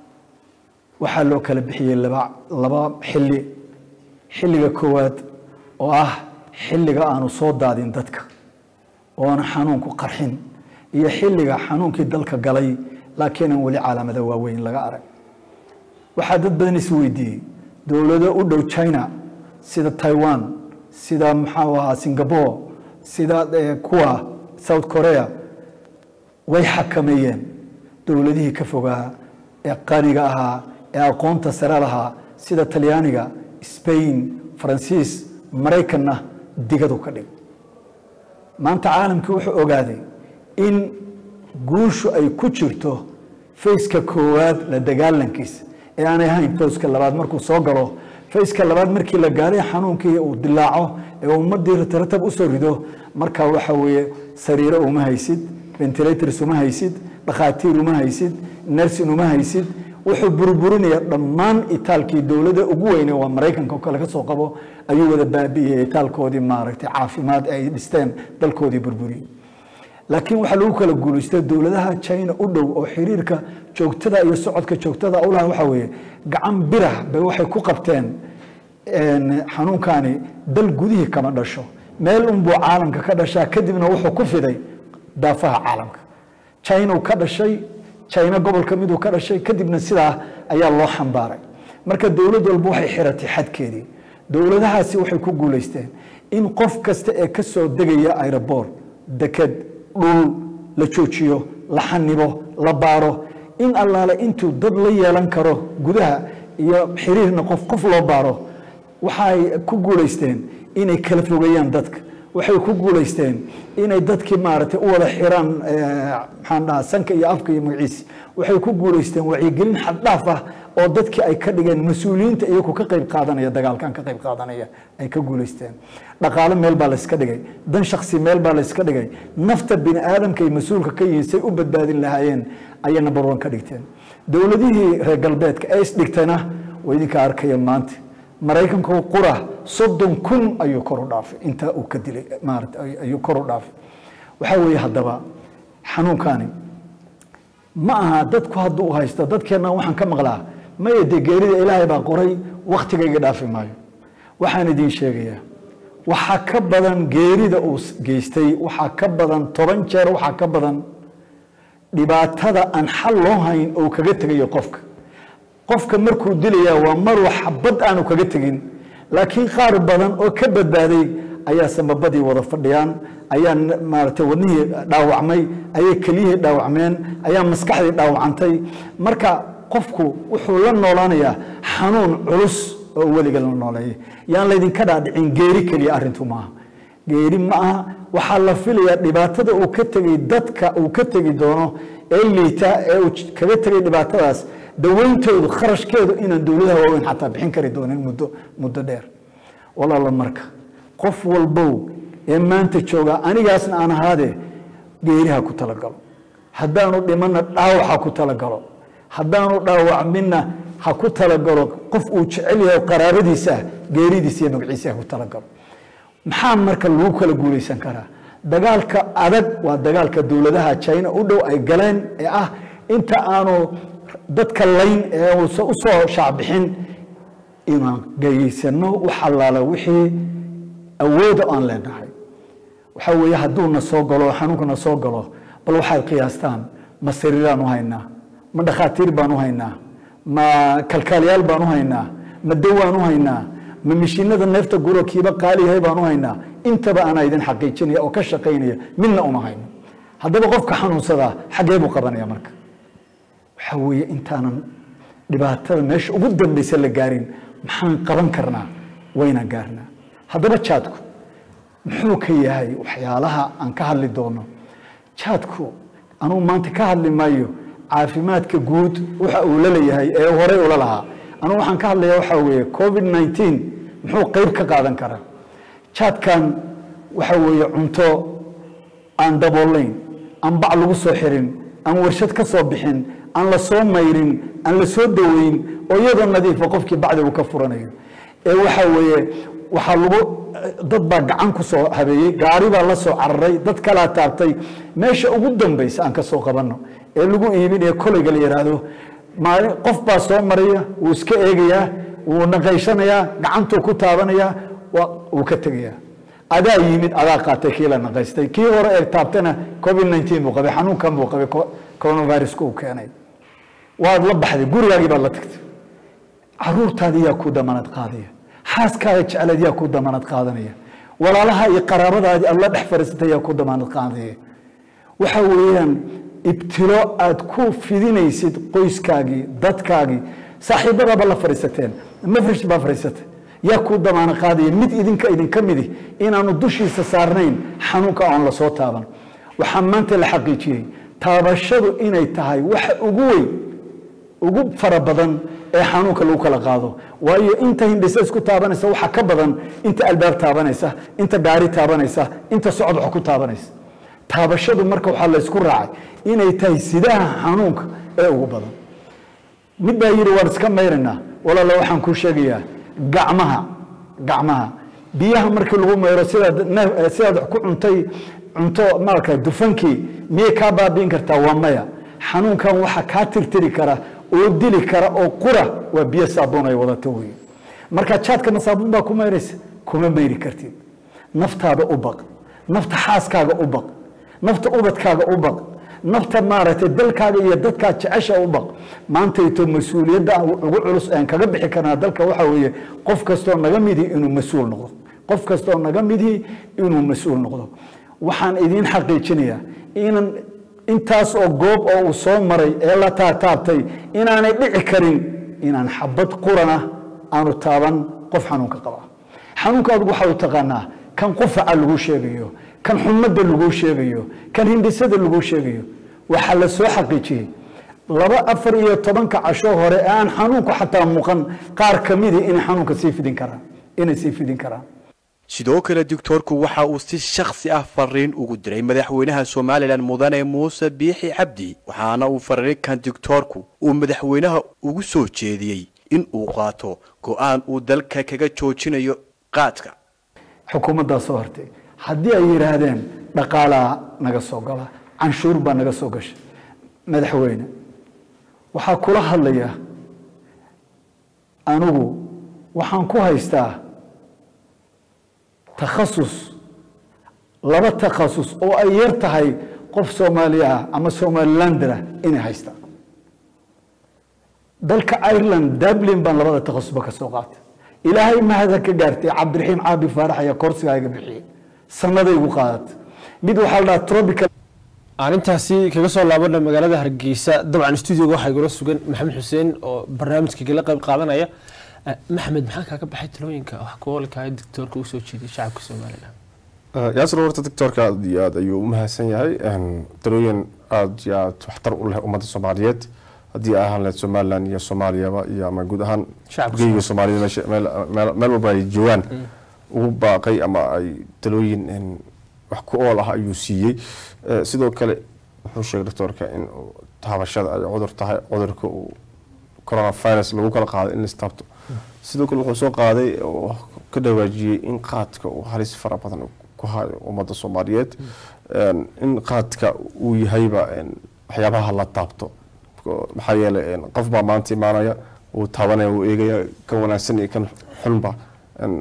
Speaker 9: waxaa loo kala bixiyey laba laba xilli xilliga koowaad oo ah xilliga aanu soo daadin dadka oona xanuunku qarxin iyo xilliga xanuunkii dalka galay laakiin aan weli calaamada waaweyn laga arag waxaa dad badan is weydiiyey dowlado u dhow china sida taiwan sida maxaa ahaa singapore sida kuwa south korea way xakameeyeen dowladihii ka fogaa ee qaniga ahaa ee aqoonta sare lahaa sida talyaaniga spain faransiis maraykanna digadu ka dhig maanta caalamkii wuxuu ogaaday in guushu ay ku jirto fayska koowaad la dagaalankiisa ee aanay ahayn fayska labaad markuu soo galo fayska labaad markii la gaaray xanuunkii uu dilaaco ee ummadii rataratab usoo rido markaa waxa weeye sariiro uma haysid ventilators uma haysid dhakhaatiir uma haysid nersin uma haysid wuxuu burburinaya dhammaan itaalkii dowladda ugu weyne waa maraykanka oo kale ka soo qabo ayuu wada baabi'iyey itaalkoodii maaragtay caafimaad ay dhisteen dalkoodii burburiyey laakiin waxaa lagu kala guulaystay dowladaha china u dhow oo xiriirka joogtada iyo socodka joogtada u laha waxaa weeye gacan birah bay waxay ku qabteen xanuunkani dal gudihii kama dhasho meel unbuu caalamka ka dhashaa kadibna wuxuu ku fiday daafaha caalamka china uu ka dhashay china gobolka miduu ka dhashay kadibna sidaa ayaa loo xambaaray marka dowlad walba waxay xiratay xadkeedii dowladahaasi waxay ku guulaysteen in qof kasta ee ka soo degaya aeroboor deked dhul la joojiyo la xanibo la baaro in allaale intuu dad la yeelan karo gudaha iyo xiriirna qof qof loo baaro waxay ku guulaysteen inay kala fogeeyaan dadka waxay ku guulaysteen inay dadkii maaragtay u wada xiraan maxaan dhahaa sanka iyo afka iyo magaciisi waxay ku guulaysteen wacyigelin xaddhaaf ah oo dadkii ay ka dhigeen mas-uuliyiinta iyagu ka qayb qaadanaya dagaalkan ka qayb qaadanaya ay ka guulaysteen dhaqaale meel baa layska dhigay dan shaksi meel baa layska dhigay nafta bini aadamka ay mas-uulka ka yihiin say u badbaadin lahaayeen ayay number one ka dhigteen dowladihii reer galbeedka ee isdhigtayna waa idinka arkaya maanta maraykanku qura soddon kun ayuu kor u dhaafay intaa uu ka dilay maarata ayuu kor u dhaafay waxaa weeye haddaba xanuunkani ma aha dadku hadduu u haysto dadkeenna waxaan ka maqlaa maya dee geerida ilaahay baa qoray wakhtigayga dhaafi maayo waxaan idiin sheegayaa waxaa ka badan geerida uu geystay waxaa ka badan toban jeer waxaa ka badan dhibaatada aan xal loo hayn oo kaga tegayo qofka qofka markuu dilayaa waa maruu xabad aanu kaga tegin laakiin qaar badan oo ka badbaaday ayaa samabadii wada fadhiyaan ayaa maaragtay wadnihii dhaawacmay ayay keliyihii dhaawacmeen ayaa maskaxdii dhaawacantay marka qofku wuxuu la noolaanayaa xanuun culus oo weliga la nooleeyay yaan laydinka dhaadhicin geeri keliya arrintu maaha geeri ma aha waxaa la filayaa dhibaatada uu ka tegay dadka uu ka tegi doono ee liita ee uu kaga tegay dhibaatadaas daweyntoodu kharashkeedu inaan dowladaha waaweyn xataa bixin kari doonin muddo muddo dheer walaala marka qof walbow ee maanta jooga anigaasna aan ahaadee geeriha ku talagalo haddaanu dhimanna dhaawac ha ku talagalo haddaanu dhaawacminna ha ku talagalo qof uu jecel yahay qaraabadiisa ah geeridiisa iyo magaciisa ha ku talagalo maxaa marka lagu kala guulaysan karaa dagaalka adag waa dagaalka dowladaha china u dhow ay galeen ee ah inta aanu dadka layn ee uusan u soo shaacbixin inaan geeyeysano wax allaala wixii awooda aan leenahay waxaa weeye hadduuna soo galo xanuunkana soo galo bal waxaad qiyaastaan ma sariiraan u haynaa ma dhakhaatiir baan u haynaa ma kalkaaliyaal baan u haynaa ma dawaan u haynaa ma mishiinada neefta guro kiiba qaali yahay baan u haynaa intaba anaa idin xaqiijinaya oo ka shaqaynaya midna uma hayno haddaba qofka xanuunsadaa xaggee buu qabanaya marka waxaa weeye intaanan dhibaatada meesha ugu dambeysa la gaarin maxaan qaban karnaa wayna gaarnaa haddaba jaadku muxuu ka yahay waxyaalaha aan ka hadli doono jaadku anugu maanta ka hadli maayo caafimaadka guud waxa uu la leeyahay ee horey ula lahaa anugu waxaan ka hadlayaa waxaa weeye covid 19 muxuu qayb ka qaadan karaa jaadkan waxa weeye cunto aan daboolayn aan bac lagu soo xirin aan warshad ka soo bixin aan la soo mayrin aan la soo daweyn oo iyadoo nadiifa qofkii bacdi uu ka furanayo ee waxa weeye waxaa lagu dad baa gacan ku soo habeeyey gaari baa la soo cararay dad kalaa taabtay meesha ugu dambaysa aan ka soo qabanno ee lagu iibinaya kolayga la yidhaahdo maalin qof baa soo maraya wuu iska eegayaa wuu naqaysanayaa gacantuu ku taabanayaa waa- wuu ka tegayaa adaa yimid adaa qaatay kii la naqaystay kii hore ee taabtana covid 19 buu qabay xanuunkan buu qabay co- coronaviruska uu keenay waad la baxday gurigaagii baad la tagtay caruurtaadii yaa ku damanad qaadaya xaaskaaga jecleed yaa ku damanad qaadanaya walaalaha iyo qaraabadaadii aad la dhex fadhiisatay yaa ku damanad qaadaya waxa weeyaan ibtilo aad ku fidinaysid qoyskaagii dadkaagii saaxiibadaaba la fadhiisateen mafrish baa fadhiisatay yaa ku damaano qaadaya mid idinka idinka midi inaanu dushiisa saarnayn xanuunka oon la soo taaban waxaa maanta la xaqiijiyey taabashadu inay tahay waxa ugu weyn ugu fara badan ee xanuunka lagu kala qaado waayo inta hindhisa isku taabanaysa waxa ka badan inta albaab taabanaysa inta gaari taabanaysa inta socod wax ku taabanaysa taabashadu marka waxaa laysku raacay inay tahay sidaha xanuunka ee ugu badan mid baa yidhi waan iska mayraynaa walaala waxaan kuu sheegayaa gacmaha gacmaha biyaha markii lagu mayro sidaad neef- eh, sidaad wax ku cuntay cunto maarka dufankii miyay kaa baabi'in kartaa waa maya xanuunkan waxa kaa tirtiri kara oo dili kara oo qura waa biyo saabuun ay wadato wey marka jaadkana saabuun baa ku mayraysa kuma mayri kartid naftaada u baq nafta xaaskaaga u baq nafta ubadkaaga u baq nafta maaragtay dalkaaga iyo dadkaa jecesha u baq maantayto mas-uuliyadda ugu culus aan kaga bixi karnaa dalka waxaa weeye qof kastoo naga midii inuu mas-uul noqdo qof kastoo naga midii inuu mas-uul noqdo waxaan idiin xaqiijinayaa inan intaas oo goob oo uu soo maray ee la taataabtay inaanay dhici karin inaan xabad qurana aanu taaban qof xanuunka qaba xanuunka adigu waxaa u taqaanaa kan qufaca lagu sheegayo kan xumadda lagu sheegayo kan hindhisada lagu sheegayo waxaa la soo xaqiijiyey laba afar iyo tobanka casho hore ee aan xanuunku xataa muuqan qaar ka midii inay xanuunka sii fidin karaan inay sii fidin karaan
Speaker 10: sidoo kale doctoorku waxa uu si shakhsi ah fariin ugu diray madaxweynaha somalilan mudane muuse biixi cabdi waxaana uu fariinkan doctoorku uu madaxweynaha ugu soo jeediyey in uu qaato go-aan uu dalka kaga joojinayo qaadka
Speaker 9: xukuumaddaa soo hortay haddii ay yidhaahdeen dhaqaalaa naga soo gala canshuur baa naga soo gasha madaxweyne waxaa kula hadlaya anigu waxaan ku haystaa takhasus laba takhasus oo ay yar tahay qof soomaali ah ama somalilander ah inay haystaan dalka ireland dublin baan labada takhasusba ka soo qaatay ilaahay mahada ka gaartay cabdiraxiim caabi faarax ayaa koorsigaa iga bixiyey sannaday igu qaadatay mid waxaa la dhahaa tropical
Speaker 2: aan intaasi kaga soo laabana magaalada hargeysa dabcan stuudioga waxaa igula sugan maxamed xuseen oo barnaamijka igala qayb qaadanaya Eh, maxamed maxaa kaaga baxay talooyinka wax kuolkaa doctoorka usoo jeediyay shacabka somalilan
Speaker 1: yaasir horta doctoorka aad iyo aad ayuu u mahadsan yahay Een, talooyin aad iyo aad waxtar u leh ummadda soomaaliyeed haddii ay ahaan lahayd somalilan iyo soomaaliyaba iyo ama guud ahaan
Speaker 2: Shacabka
Speaker 1: geyga soomaaliyed meesha- meel- meel meel walba ay joogaan ugu baaqay ama ay talooyin een, wax ku ool ah ayuu siiyey Eh, sidoo kale wuxuu sheegay doctoorka in uu taabashada ay cudur tahay cudurka uu coronavirus lagu kala qaaday in la istaabto sidoo kale wuxuu soo qaaday oo ka dhawaajiyey in qaadka uu halis fara badan ku hayo ummadda soomaaliyeed Een, in qaadka uu yahayba een, waxyaabaha la taabto Ko- maxaa yeelay een, qof baa maanta imaanaya uu taabanaya uu eegaya kan wanaagsan iyo kan xunba Een,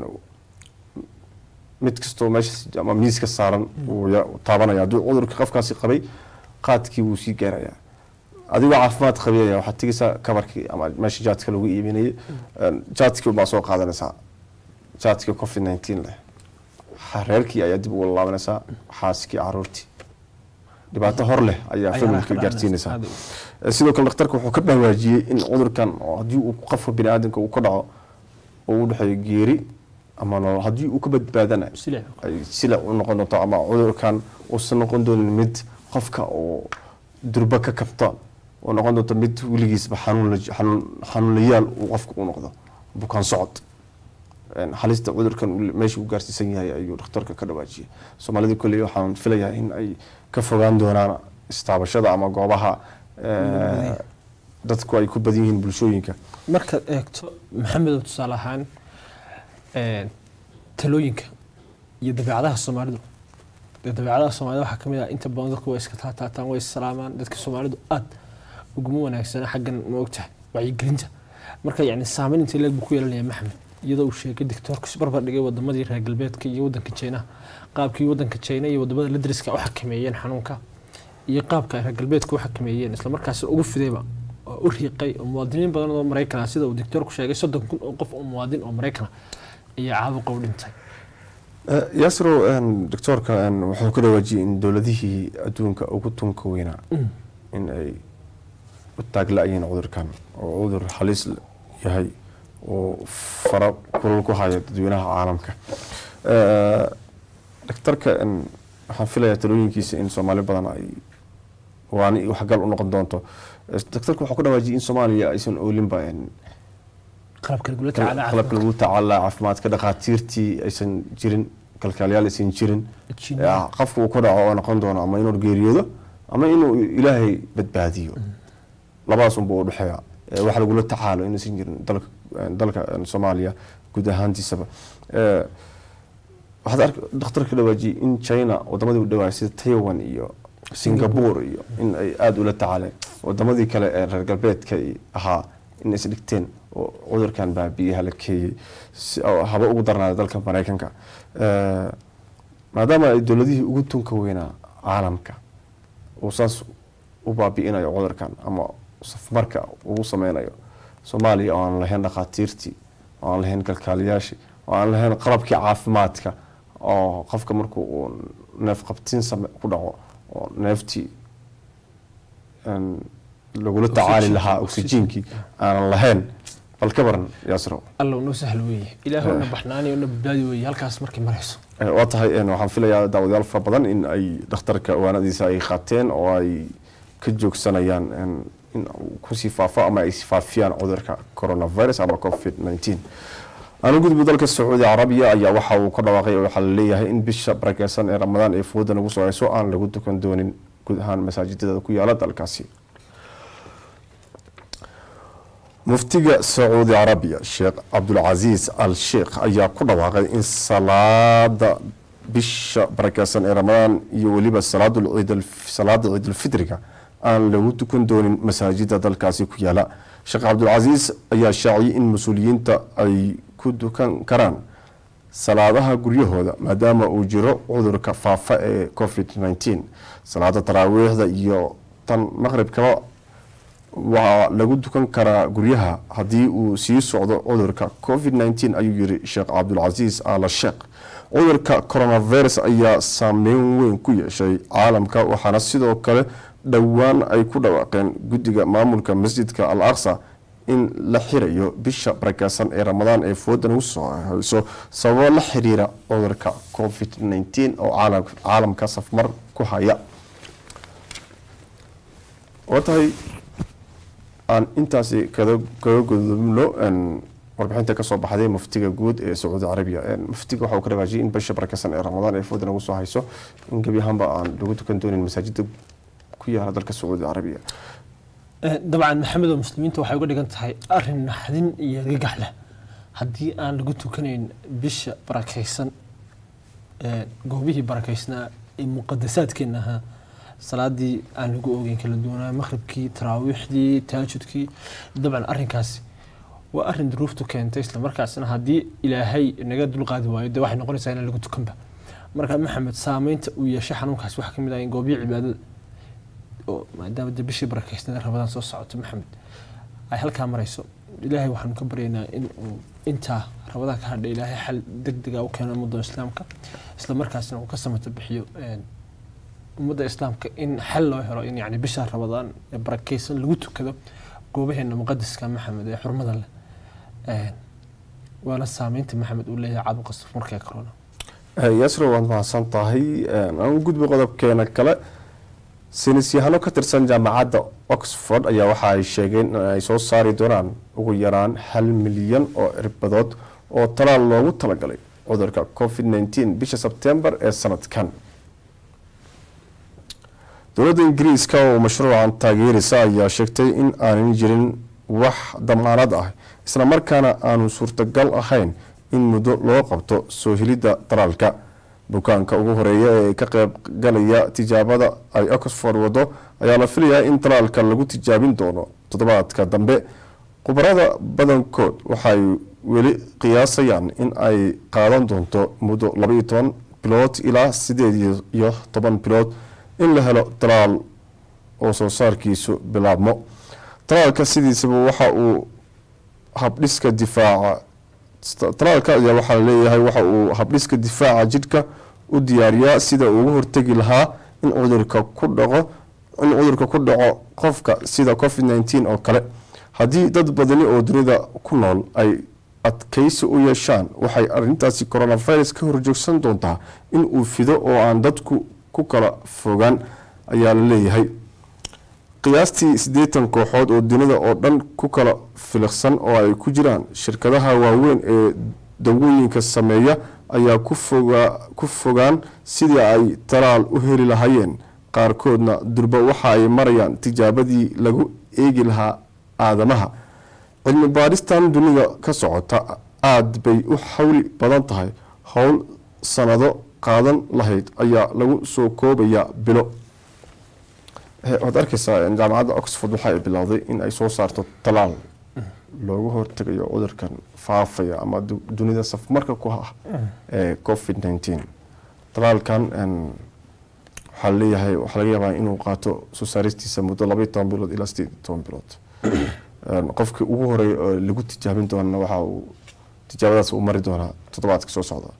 Speaker 1: mid kastoo meesha ama miiska saaran wuu ya- taabanaya hadduu cudurka qofkaasi qabay qaadkii wuu sii gaarayaa adigoo caafimaad qabiyaya waxaad tegeysaa kabarkii ama meesha jaadka lagu iibinayay Een, jaadkii baa soo qaadanaysaa jaadkii covid 19 leh Ha- reerkii ayaa dib ugu laabanaysaa xaaskii caruurtii dhibaato hor leh ayaa
Speaker 2: Ayaa
Speaker 1: familka
Speaker 2: ka dhalanaysa.
Speaker 1: gaarsiinaysaa
Speaker 2: Aad
Speaker 1: Eh, sidoo kale dhakhtarka wuxuu ka dhawaajiyey in cudurkan oo haddii uu qofka bini aadamka uu ka dhaco oo u dhexeeyo geeri ama nolol haddii uu ka badbaadana
Speaker 2: Silic.
Speaker 1: ay silic u noqon doonto ama cudurkan uusan noqon doonin mid qofka uu durba ka kabta oo noqon doonto mid weligiisba xanuun la- xanuun- xanuunlayaal uu qofka u noqdo bukaan socod Een, halista cudurkan uu- meesha uu gaarsiisan yahay ayuu dhakhtarka ka dhawaajiyey soomaalida kolley waxaan filayaa in ay ka fogaan doonaan istaabashada ama goobaha eh, dadku ay ku badan yihiin bulshooyinka
Speaker 2: markaad eegto maxamedow tusaale ahaan een, talooyinka iyo dabeecadaha soomaalidu dee dabeecadaha soomaalida waxaa kamid ah inta badan dadku way iska taataataan way issalaamaan dadka soomaalidu aad uguma wanaagsana xaggan ma ogtahay wacyigelinta marka yani saameyn intay leeg buu ku yeelanaya maxamed iyadoo uu sheegay doctoorku barbar dhigay wadamadii reer galbeedka iyo wadanka jeynaha qaabkii wadanka jeyna iyo wadamada la dariska u xakameeyeen xanuunka iyo qaabka ay reer galbeedka u xakameeyeen islamarkaasina ugu fidayba oo u riiqay oo muwaadiniin badan oo maraykan ah sida uu doctoorku sheegay soddon kun oo qof oo muwaadin oo maraykan ah ayaa caabuqa u dhintay
Speaker 1: Eh, yaasiro een, doctoorka een, wuxuu ka dhawaajiyey in dowladihii adduunka ugu tunka weynaa in ay u taagla-yihiin cudurkan oo cudur halis l- yahay oo fara kulul ku haya dadweynaha caalamka Eh, doctorka een, waxaan filayaa talooyinkiisa in soomaali badan ay waani waxgal u noqon doonto Eh, doctorka wuxuu ka dhawaajiyey in soomaaliya aysan oolinba een,
Speaker 2: qalabka lagula tacaala
Speaker 1: qalabka lagu tacaala caafimaadka dhakhaatiirtii aysan jirin kalkaaliyaal aysan jirin
Speaker 2: Jinnah.
Speaker 1: Eh, qofka uu ku dhaco oo noqon doono ama inuu geeriyoodo ama inuu ilaahay badbaadiyo labadaas unba u dhexeeya Eh, wax lagula tacaalo inaysan jirin dalka eh, dalka eh, soomaaliya guud ahaantiisaba Eh, waxaad ark dhakhtarka dhawaajiyey in china wadamadii u dhawaayay sida taiwan iyo singapore iyo in ay aada ula tacaaleen wadamadii kale ee reer galbeedka ay ahaa in is dhigteen oo cudurkan baabiyaha la keeyey si oo haba ugu darnaada dalka maraykanka Eh, maadaama ay dowladihii ugu tunka weynaa caalamka uu saas u baabi'inayo cudurkan ama safmarka ugu sameynayo soomaaliya oo aan lahayn dhakhaatiirtii oo aan lahayn kalkaaliyaashii oo aan lahayn qalabkii caafimaadka oo qofka markuu uu neef qabtiin same ku dhaco oo neeftii een, lagula tacaali lahaa oksijiinkii aanan lahayn bal ka baran yaasiro
Speaker 2: alla noo sahlo weeye ilaahay una baxnaani una badbaadi weeye halkaas markay marayso
Speaker 1: Eh, waa tahay een, waxaan filayaa daawadayaal fara badan in ay dhakhtarka waanadiisa ay qaateen oo ay ka joogsanayaan een, in uu kusii faafo ama ay faafiyaan cudurka coronavirus ama covid 19 anu gudub dalka sacuudi carabiya ayaa waxa uu ka dhawaaqay oo waxaa la leeyahay in bisha barakeysan ee ramadaan ee fooda nagu soo hayso aan lagu dukan doonin guud ahaan masaajidada ku yaala dalkaasi muftiga sacuudi carabiya sheekh cabdulcasiis al sheekh ayaa ku dhawaaqay in salaada bisha barakeysan ee ramadaan iyo weliba salaadul ciid salaada ciidulfitriga aan lagu tukan doonin masaajida dalkaasi ku yaala sheekh cabdulcasiis ayaa shaaciyay in mas-uuliyiinta ay ku dukan karaan salaadaha guryahooda maadaama uu jiro cudurka faafa ee covid 19 salaada taraawiixda iyo tan maqribkaba waa lagu dukan karaa guryaha haddii uu sii socdo cudurka covid 19 ayuu yiri sheekh cabdulcasiis ala sheekh cudurka coronavirus ayaa saameyn weyn ku yeeshay caalamka waxaana sidoo kale dhowaan ay ku dhawaaqeen guddiga maamulka masjidka al aqsa in la xirayo bisha barakeysan ee ramadaan ee foodan ugu soo hayso sababo la xiriira cudurka covid 19 oo caalam- caalamka safmar ku haya waa tahay aan intaasi kada kaga gudubno een, warbixinta kasoo baxday muftiga guud ee sacuudi carabiya Een, muftiga waxa uu ka dhawaajiyay in bisha barakeysan ee ramadaan ee foodan ugu soo hayso in gebi ahaanba aan lagu tukan doonin masaajida ku yaala dalka sacuudi carabiya
Speaker 2: dabcan maxamed oo muslimiinta waxay uga dhigan tahay arin naxdin iyo gagax leh haddii aan lagu tukanayn bisha barakaysan ee, goobihii barakaysnaa ee muqadasaadkeena ahaa salaadii aan lagu ogeyn kala duwanaa maqribkii taraawiixdii taajudkii dabcan arinkaasi waa arin duruuftu keentay islamarkaasna haddii ilaahay naga dulqaadi waayo dee waxay noqonaysaa inaan lagu tukanba marka maxamed saameynta uu yeeshay xanuunkaasi waxaa kamid ah in goobihii cibaadada oo maadaama dee bishii barakaysnada rabadaan soo socoto maxamed ay halkaa marayso ilaahay waxaanu ka baryaynaa in uu intaa rabadaan ka hadha ilaahay xal deg dega u keeno ummadda islaamka isla markaasna uu ka samata bixiyo een, ummadda islaamka in xal loo helo in yani bisha rabadaan ee barakeysan lagu tukado goobaheena muqadiska maxamed ee xurmada leh Een, waana saameynta maxamed uu leeyahay caabuqa safmarka ee corona
Speaker 1: yasro waad mahadsan tahay aan u gudbi qodobkeena kale saynis yahano ka tirsan jaamacadda oxford ayaa waxa ay sheegeen in ay soo saari doonaan ugu yaraan hal milyan oo cirbadood oo talaal loogu talagalay cudurka covid 19 bisha sebtembar ee sanadkan dowladda ingiriiska oo mashruucan taageerisa ayaa sheegtay in aanan jirin wax damaanad ah isla markaana aanu suurtagal ahayn in muddo loo qabto soo helidda talaalka bukaanka ugu horeeya ee ka qayb galaya tijaabada ay oxford wado ayaa la filayaa in talaalka lagu tijaabin doono toddobaadka dambe khubarada badankood waxay weli qiyaasayaan in ay qaadan doonto muddo labaiyo toban bilood ilaa sideed iyo toban bilood in la helo talaal oo soo saarkiisu bilaabmo talaalka sidiisaba waxa uu habdhiska difaaca talaalka ayaa waxaa laleeyahay waxa uu habdhiska difaaca jidhka u diyaariyaa sida uu uga hortegi lahaa in cudurka ku dhaco in cudurka ku dhaco qofka sida covid 19 oo kale haddii dad badani oo dunida ku nool ay adkaysi u yeeshaan waxay arintaasi coronavirus ka horjoogsan doontaa in uu fido oo aan dadku ku kala fogaan ayaa la leeyahay qiyaastii siddeetan kooxood oo dunida oo dhan ku kala filiqsan oo ay ku jiraan shirkadaha waaweyn ee dawooyinka sameeya ayaa ku fogaan sidii ay talaal u heli lahaayeen qaarkoodna durba waxa ay marayaan tijaabadii lagu eegi lahaa aadamaha cilmi baaristan dunida ka socota aada bay u xawli badan tahay howl sanado qaadan lahayd ayaa lagu soo koobayaa bilo waxaad arkeysaa jaamacadda oxford waxa ay bilowday in ay soo saarto talaal looga hortegayo cudurkan faafaya ama dunida safmarka ku ah ee covid 19 talaalkan waxaa leeyahay waxaa laga yaabaa inuu qaato soo saaristiisa muddo labaiyo toban bilood ilaa sideed iyo toban bilood qofkii ugu horeeya oo lagu tijaabin doonana waxa uu tijaabadaas uu mari doonaa toddobaadka soo socda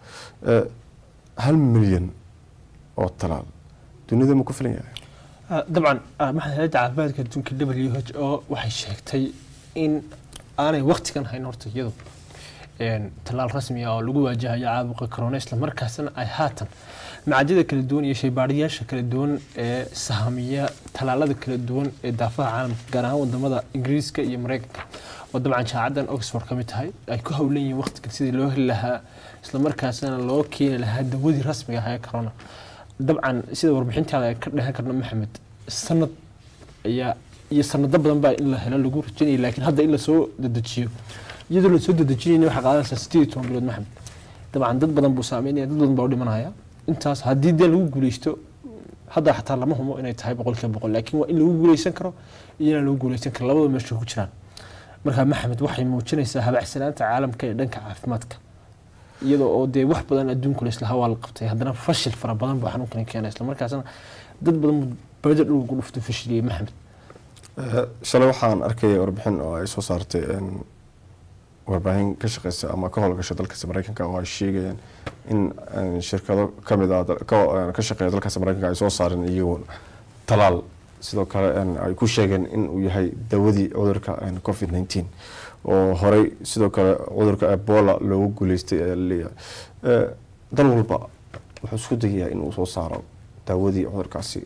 Speaker 1: hal milyan oo talaal dunida ma ku filan yahay
Speaker 2: dabcan maxaa hayadda caafimaadka adduunka w h o waxay sheegtay in aanay waktigan hayn horta iyadu talaal rasmi ah oo lagu waajahayo caabuqa corona isla markaasna ay haatan macadyada kala duwan iyo shaybaadhiyaasha kala duwan ee sahamiya talaalada kala duwan ee daafaha caalamka gaar ahaan wadamada ingiriiska iyo mareykanka oo dabcan jaamacadan oxford ka mid tahay ay ku howlan yihiin waqtigan sidii loo heli lahaa isla markaasna loo keeni lahaa dawadii rasmiga ah ee corona dabcan sida warbixintaada ay ka dhehan karno maxamed sanad ayaa iyo sanado badan baa in la helo lagu rajinaya laakiin hadda in lasoo dedejiyo iyadoo lasoo dedejinayna waxaa qaadanaysaa sideed iyo toban bilood maxamed dabcan dad badan buu saameynaya dad badan baa u dhimanaya intaas haddii dee lagu guuleysto hadda xataa lama humo inay tahay boqolkiiba boqol laakiin waa in lagu guuleysan karo iyo inaan lagu guuleysan karo labada meesha ku jiraan marka maxamed waxay muujinaysaa habacsanaanta caalamka ee dhanka caafimaadka iyadoo oo dee wax badan adduunku laislahaa waa la qabtay haddana fashil fara badan baa xanuunkani keena isla markaasna dad badan bada dhulku dhufto fashiliyey maxamed
Speaker 1: shalay waxaan arkaya warbixin oo ay soo saartay warbaahin ka shaqeysa ama ka howlgasha dalkaasi mareykanka oo ay sheegayaan in shirkado kamid ah ka shaqeeya dalkaasi mareykanka ay soo saareen iyagoo talaal sidoo kale ay ku sheegeen in uu yahay dawadii cudurka covid 19 oo horey sidoo kale cudurka ebola loogu guuleystay ayaa laleeyahay dal walba wuxuu isku dayayaa inuu soo saaro daawadii cudurkaasi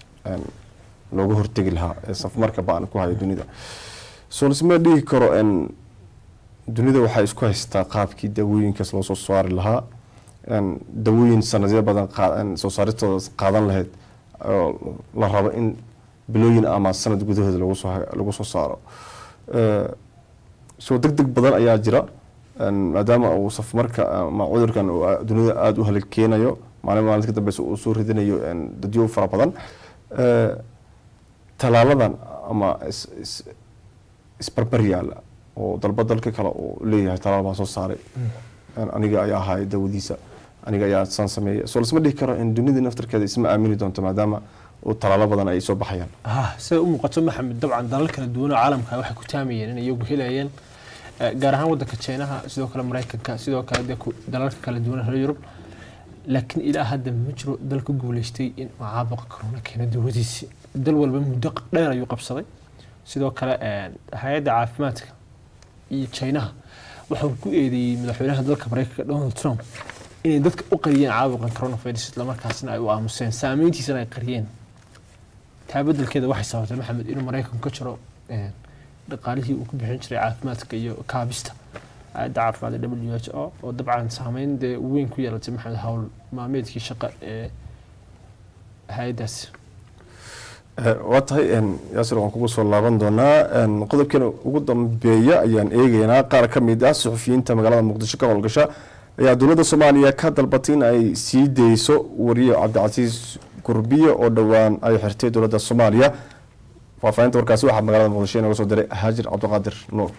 Speaker 1: looga hortegi lahaa ee safmarka ba-an ku haya dunida soo lasma dhihi karo dunida waxay isku haystaa qaabkii daawooyinkaas loo soo saari lahaa dawooyin sanadyo badan soo saaristooda qaadan lahayd la rabo in bilooyin ama sanad gudahooda lagu soo saaro soo deg deg badan ayaa jira maadaama uu safmarka ama cudurkan dunida aada u halikeenayo maalin maalinta ka dambeysa uu soo ridinayo dadyo fara badan talaaladan ama isbarbar yaala oo dalba dalka kale uu leeyahay talaal baan soo saaray aniga ayaa ahaay dawadiisa aniga ayaa saan sameeya soo lasma dhihi karo in dunida naftarkeeda isma aamini doonto maadaama uu talaalo badan ay soo baxayaan
Speaker 2: siday u muuqato maxamed dabcan dalal kala duwan oo caalamka waxay ku taamayeen inay iyagu helayeen gaar ahaan wadanka jeynaha sidoo kale mareykanka sidoo kale dee dalalka kala duwan reer yurub laakiin ilaa hadda ma jiro dal ku guuleystay in uu caabuqa corona keeno dawadiisi dal walba muddo dheer ayuu qabsaday sidoo kale hay-adda caafimaadka iyo chinaha waxau ku eedeeyey madaxweynaha dalka mareykanka donald trump inay dadka u qariyeen caabuqan coronavirus islamarkaasna ay u aamuseen saameyntiisana ay qariyeen taa bedelkeeda waxay sababtay maxamed inuu maraykanku ka jiro dhaqaalihii uu ku bixin jiray caafimaadka iyo kaabista hay-adda caafimaadka w h o oo dabcan saameyn dee weyn ku yeelatay maxamed howl maalmeedkii shaqa ee hay-addaasi
Speaker 1: waa tahay yaasir waan kugu soo laaban doonaa qodobkeena ugu dambeeya ayaan eegeynaa qaar ka mid ah suxufiyiinta magaalada muqdisho ka howlgasha ayaa dowladda soomaaliya ka dalbatay in ay sii deyso wariye cabdicasiis gurbiye oo dhowaan ay xirtay dowladda soomaaliya faahfaahinta warkaasi waxaa magaalada muqdisho inaga soo diray haajir cabdiqaadir nuur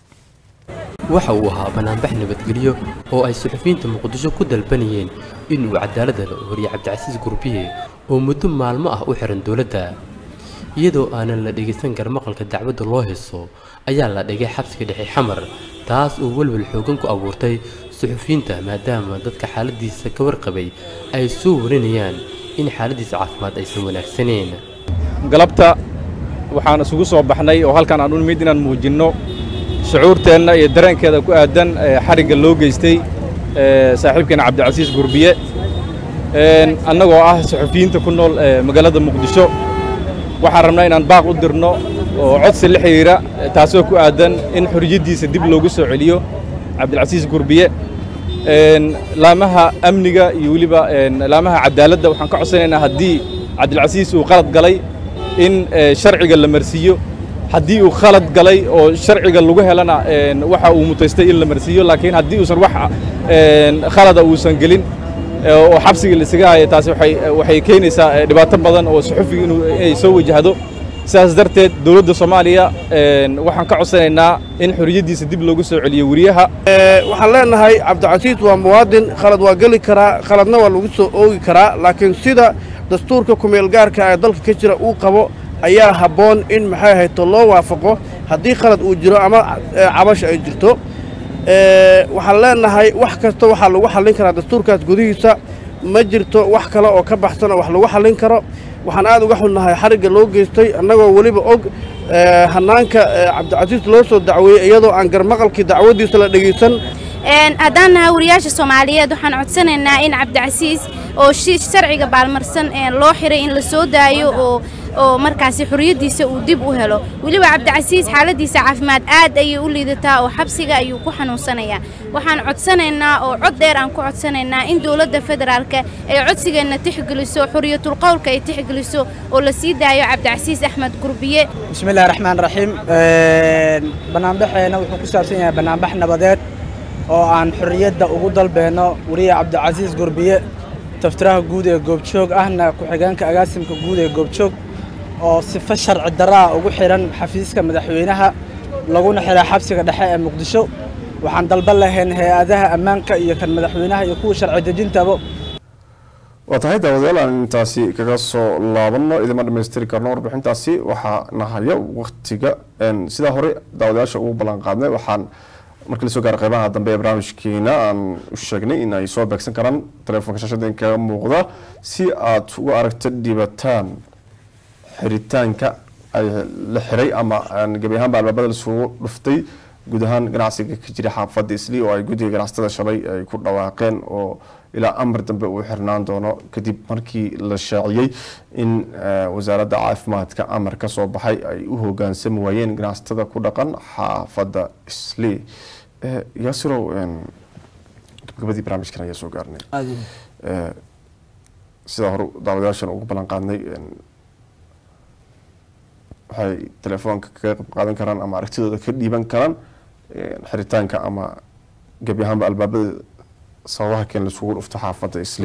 Speaker 11: waxa uu ahaa banaanbax nabadgelyo oo ay suxufiyiinta muqdisho ku dalbanayeen in uu cadaalada la wariye cabdicasiis gurbiye oo muddo maalmo ah u xiran dowladda iyadoo aanan la dhegaysan garmaqalka dacwadda loo hayso ayaa la dhigay xabsiga dhexe xamar taas oo welwel xoogan ku abuurtay suxufiyiinta maadaama dadka xaaladiisa ka warqabay ay soo warinayaan in xaaladiisa caafimaad aysan wanaagsaneyn
Speaker 12: galabta waxaan isugu soo baxnay oo halkaan aan u nimid inaan muujinno shucuurteenna iyo dareenkeeda ku aadan xarigga loo geystay saaxiibkeena cabdicasiis gurbiye annagoo ah suxufiyiinta ku nool magaalada muqdisho waxaan rabnaa inaan baaq u dirno oo codsi la xidhiira taasoo ku aadan in xorriyaddiisa dib loogu soo celiyo cabdilcasiis gurbiye laamaha amniga iyo weliba laamaha cadaaladda waxaan ka codsanaynaa haddii cabdilcasiis uu qalad galay in sharciga la marsiiyo haddii uu khalad galay oo sharciga lagu helana waxa uu mutaystay in la marsiiyo laakiin haddii uusan wax khalada uusan gelin oo xabsiga la isaga haya taasi waxay keenaysaa dhibaato badan oo suxufiga inay soo wajahdo sidaas darteed dowladda soomaaliya waxaan ka codsanaynaa in xorriyaddiisa dib loogu soo celiyo weriyaha
Speaker 13: waxaan leenahay cabdicasiis waa muwaadin khalad waa geli karaa khaladna waa lagu soo oogi karaa laakiin sida dastuurka kumeelgaarka ee dalka ka jira uu qabo ayaa habboon in maxay hayto loo waafaqo haddii khalad uu jiro ama cabasha ay jirto waxaan leenahay wax kasta waxaa lagu xallin karaa dastuurkaas gudihiisa ma jirto wax kale oo ka baxsan oo wax lagu xallin karo waxaan aad uga xunnahay xarigga loo geystay annagoo weliba og hannaanka cabdicasiis loo soo dacweeyey iyadoo aan garmaqalkii dacwaddiisa la dhegaysan
Speaker 14: haddaan nahay wariyaasha soomaaliyeed waxaan codsanaynaa in cabdicasiis oo sharciga baalmarsan loo xiray in la soo daayo oo oo markaasi xorriyaddiisa uu dib u helo weliba cabdicasiis xaaladiisa caafimaad aad ayay u liidataa oo xabsiga ayuu ku xanuunsanayaa waxaan codsanaynaa oo cod dheer aan ku codsanaynaa in dowladda federaalka ay codsigeenna tixgeliso xorriyatul qowlka ay tixgeliso oo la sii daayo cabdicasiis axmed gurbiye
Speaker 15: bismillahi raxmaan raxiim banaanbaxeena wuxuu ku saabsan yahay banaanbax nabadeed oo aan xorriyadda ugu dalbeenno wariye cabdicasiis gurbiye taftiraha guud ee goobjoog ahna ku-xigeenka agaasimka guud ee goobjoog oo sifo sharci darraa ugu xidhan xafiiska madaxweynaha laguna xidhay xabsiga dhexe ee muqdisho waxaan dalban lahayn hay-adaha ammaanka iyo kan madaxweynaha iyo kuwa sharci dejintaba
Speaker 1: waa tahay daawadayaal aan intaasi kaga soo laabanno idima dhamaystiri karno warbixintaasi waxaa nahaya waktiga sidaa hore daawadayaasha ugu ballan qaadnay waxaan markii lasoo gaaro qeybaha dambe ee barnaamijkeena aan u sheegnay in ay soo beegsan karaan telefoonka shaashada kaga muuqda si aad uga aragto dhibataan xiritaanka ay la xiray ama gebi ahaanba albaabada lasugu dhuftay guud ahaan ganacsiga ka jira xaafadda isli oo ay guddiga ganacsatada shalay ay ku dhawaaqeen oo ilaa amar dambe uu xirnaan doono kadib markii la shaaciyey in wasaaradda caafimaadka amar ka soo baxay ay u hogaansami waayeen ganacsatada ku dhaqan xaafadda isli yaasirow gabagabadii barnaamijkan ayaa soo gaarnay sidaa hore daawadayaashan ugu ballan qaadnay waxay telefoonka kaga qayb qaadan karaan ama aragtidooda ka dhiiban karaan xiritaanka ama gebi ahaanba albaabada sababaha keen laisugu dhufto xaafadda isli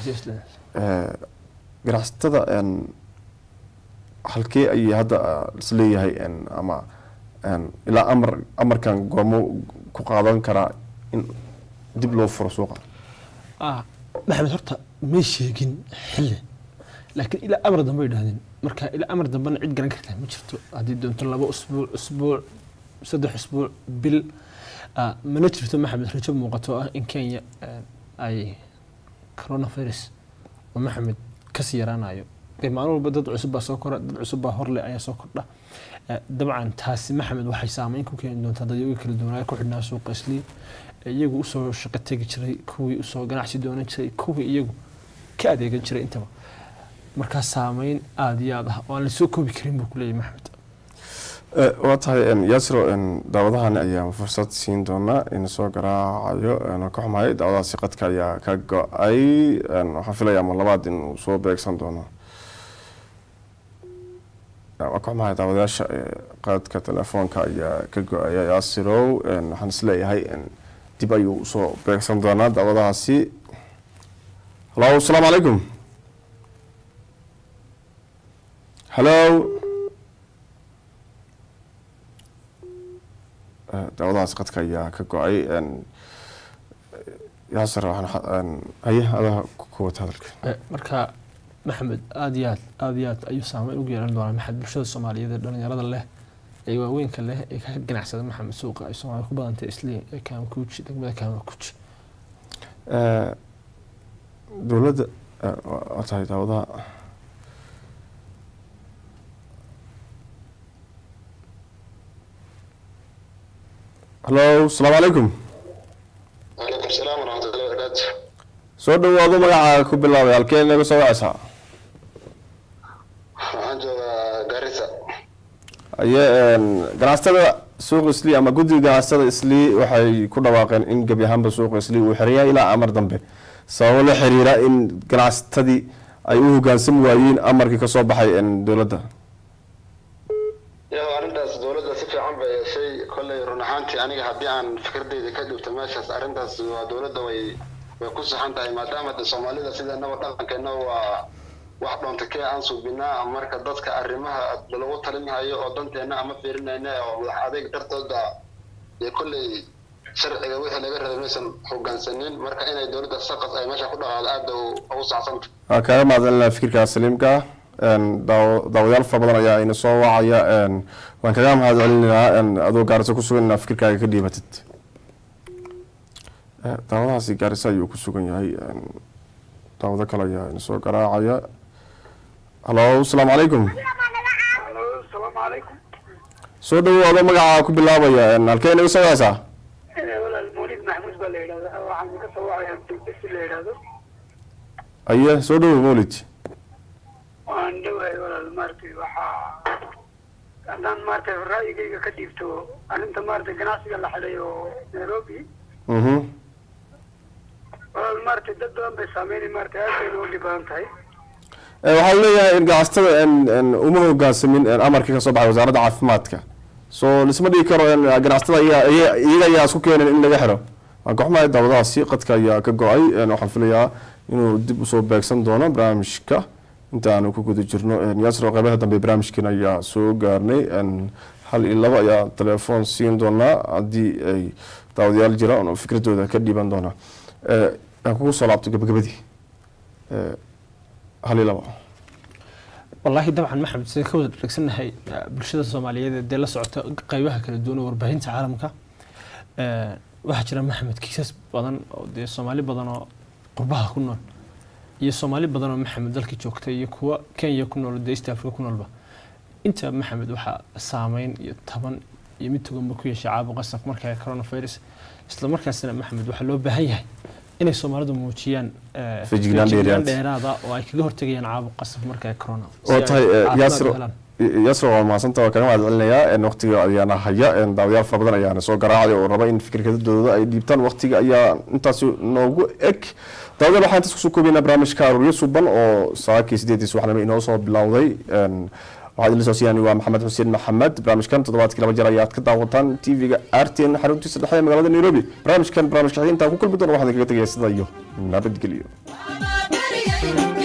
Speaker 1: ganacsatada halkee ayay hadda isleeyahay ama ilaa amar amarkan goomo ku qaadan karaa in dib loo furo suuqa
Speaker 2: maxamed horta may sheegin xilli laakiin ilaa amar dambe ay dhahdeen marka ilaa amar dambena cid garan kartaa ma jirto haddii doonto laba usbuuc usbuuc saddex usbuuc bil mana jirto maxamed rajo muuqato ah in kenya ay coronavirus oo maxamed kasii yaraanayo dee maalin walba dad cusub baa soo kora dad cusub baa horle ayaa soo kordha Eh, dabcan taasi maxamed waxay saameyn ku keeni doontaa dadyoga kala duwanaa ku xidhnaa suuqa islii ee iyagu usoo shaqo tegi jiray kuwii usoo ganacsi doonan jiray kuwii iyagu ka adeegan jiray intaba markaa saameyn aada iyo aad ah oo aan lasoo koobi karin buu kuleeyahay maxamed
Speaker 1: Eh, waa tahay en, yasiro en, daawadahani ayaa fursad siin doonaa in soo garaacayo en, ka xumahay daawadahaasi qadka ayaa ka go-ay en, waxaan filayaa mar labaad inuu soo beegsan doono Ya, waa ka xumahay daawadayaasha eh, qadka telefoonka ayaa ka go-aya yaasirow en, waxaan isleeyahay en, dib ayuu usoo beegsan doonaa daawadahaasi halo asalaamu calaykum halo Eh, daawadahaas qadka ayaa ka go-ay en, yaasir waxaan xa- en, haye adaa ku- ku wata hadalka
Speaker 2: Eh, marka maxamed aada iyo aad aada iyo aad ayuu saameyn ugu yeelan doonaa maxamed bulshada soomaaliyeed ee dhalinyarada leh ee waaweynka leh ee ka ganacsada maxamed suuqa ay soomaalida ku badantay islii ee kaamakuuji degmada kaamakuuji
Speaker 1: Eh, dowladda eh, waa waa tahay daawadaha halo asalaamu calaykum
Speaker 16: وعليكم السلام ورحمة الله وبركاته
Speaker 1: soo dhawaado magacaaga ku bilaabay halkee inaga soo wacaysaa
Speaker 16: waxaan joogaa Garissa
Speaker 1: aye en, ganacsatada suuqa islii ama guddiga ganacsatada islii waxay ku dhawaaqeen in gebi ahaanba suuqa islii uu xiran yahay ilaa amar dambe sababo la xiriira in ganacsatadii ay u hogaansami waayeen amarkii kasoo baxay en, dowladda
Speaker 16: iyadoo arrintaas dowladda si fiican bay yeeshay kolley run ahaantii aniga haddii aan fikradeyda ka dhibto meeshaas arrintaas waa dowladda way way ku saxan tahay maadaama de soomaalida sideenaba dhaqankeena waa wax dhoonta kee aan suubinaa marka dadka arrimaha lagu talinhayo oo danteena ama fiirinayna oo madax adeeg dartooda dee kolley sharciga wixii laga rabay maysan hogaansanin marka inay dowladda saqas ay meesha ku dhaqaado aad bay u- ugu sacsanta
Speaker 1: waa kaaga mahadcelinaa fikirkaa saliimka ah En, daaw- daawadayaal fara badan ayaa ina soo wacaya en, waan kaga mahad celinayaa en, adoo gaarisa ku sugan inaa fikirkaaga ka dhiibatid Eh, daawadahaasi gaarisa ayuu ku sugan yahay en, daawado kale ayaa ina soo garaacaya halo asalaamu calaykum
Speaker 17: asalaamu calaykum
Speaker 1: soo dhawaado magacaa ku bilaabaya en, halkee inaga soo wacaysaa
Speaker 17: walaal mawlid maxmuud baa la yidhahdaa waxaan ka soo wacayaa dugsi la yidhahdo
Speaker 1: aye soo dhawow mawlid
Speaker 17: waan dhowahay walaal maaragtay waxaa haddaan maaragtay ra'yigayga ka dhiibto arrinta maaragtay ganacsiga la xidhay oo nairobi
Speaker 1: mhm
Speaker 17: walaal maaragtay dad badan bay saameynay maaragtay aad bay nooga dhib badan tahay
Speaker 1: Eh, waxaa leeyahay in ganacsatada en, en, uma hogaansamin en, amarkii kasoo baxay wasaaradda caafimaadka so lisma dhigi karo en, ganacsatada iyaga iyaga- iyaga ayaa isku keeneen in laga xiro waan ka xumahay daawadahaasi qadka ayaa ka go-ay en, waxaan filayaa inuu dib usoo beegsan doono barnaamijka inta aanu ku guda jirno en, yaasir oo qeybaha dambe barnaamijkan ayaa soo gaarnay en, hal iyo labo ayaa telefoon siin doonaa haddii ay daawadayaal jiraan oo fikradooda ka dhiiban doonaa Eh, aan kugu soo laabto gabagabadii Eh, hal iyo labo
Speaker 2: wallaahi dabcan maxamed sida ka wada dhegsannahay eh, bulshada soomaaliyeed ee dee la socota qeybaha kala duwan ee warbaahinta caalamka Eh, waxaa jira maxamed kiisas badan oo dee soomaali badan oo qurbaha ku nool iyo soomaali badan oo maxamed dalka joogta iyo kuwa kenya ku nool dee east africa ku noolba inta maxamed waxaa saameyn iyo taban iyo mid toganba ku yeeshay caabuqa saf marka coronavirus isla markaasna maxamed waxaa loo baahan yahay inay soomaalidu muujiyaan eh,
Speaker 1: Feejignaan
Speaker 2: feejignaan
Speaker 1: dheeraad.
Speaker 2: dheeraada oo ay kaga hortegayaan caabuqa saf marka corona si
Speaker 1: oo
Speaker 2: ay
Speaker 1: tahay eh,
Speaker 2: caafimaad u
Speaker 1: yaasir
Speaker 2: helaan.
Speaker 1: yaasir waa mahadsanta waa kaga mahad celinayaa en, waqtiga ayaana haya en, daawadayaal fara badan ayaana soo garaacay oo raba in fikirkadadooda ay dhiibtaan waqtiga ayaa intaasi noogu eg daawadayaal waxaan intaas kusoo koobaynaa barnaamijka aruuryo suban oo saakii sideedii subaxnimo inoo soo bilowday En, waxaad ila soo siiyaan waa maxamed xuseen maxamed barnaamijkan toddobaadkii laba jeer ayaad ka daawataan tv-ga rtn xaruntiisa dhexe ee magaalada nairobi barnaamijkan barnaamijka xigta intaan ku kulmi doono waxaan kaga tegaya sida iyo nabadgelyo
Speaker 18: Bye.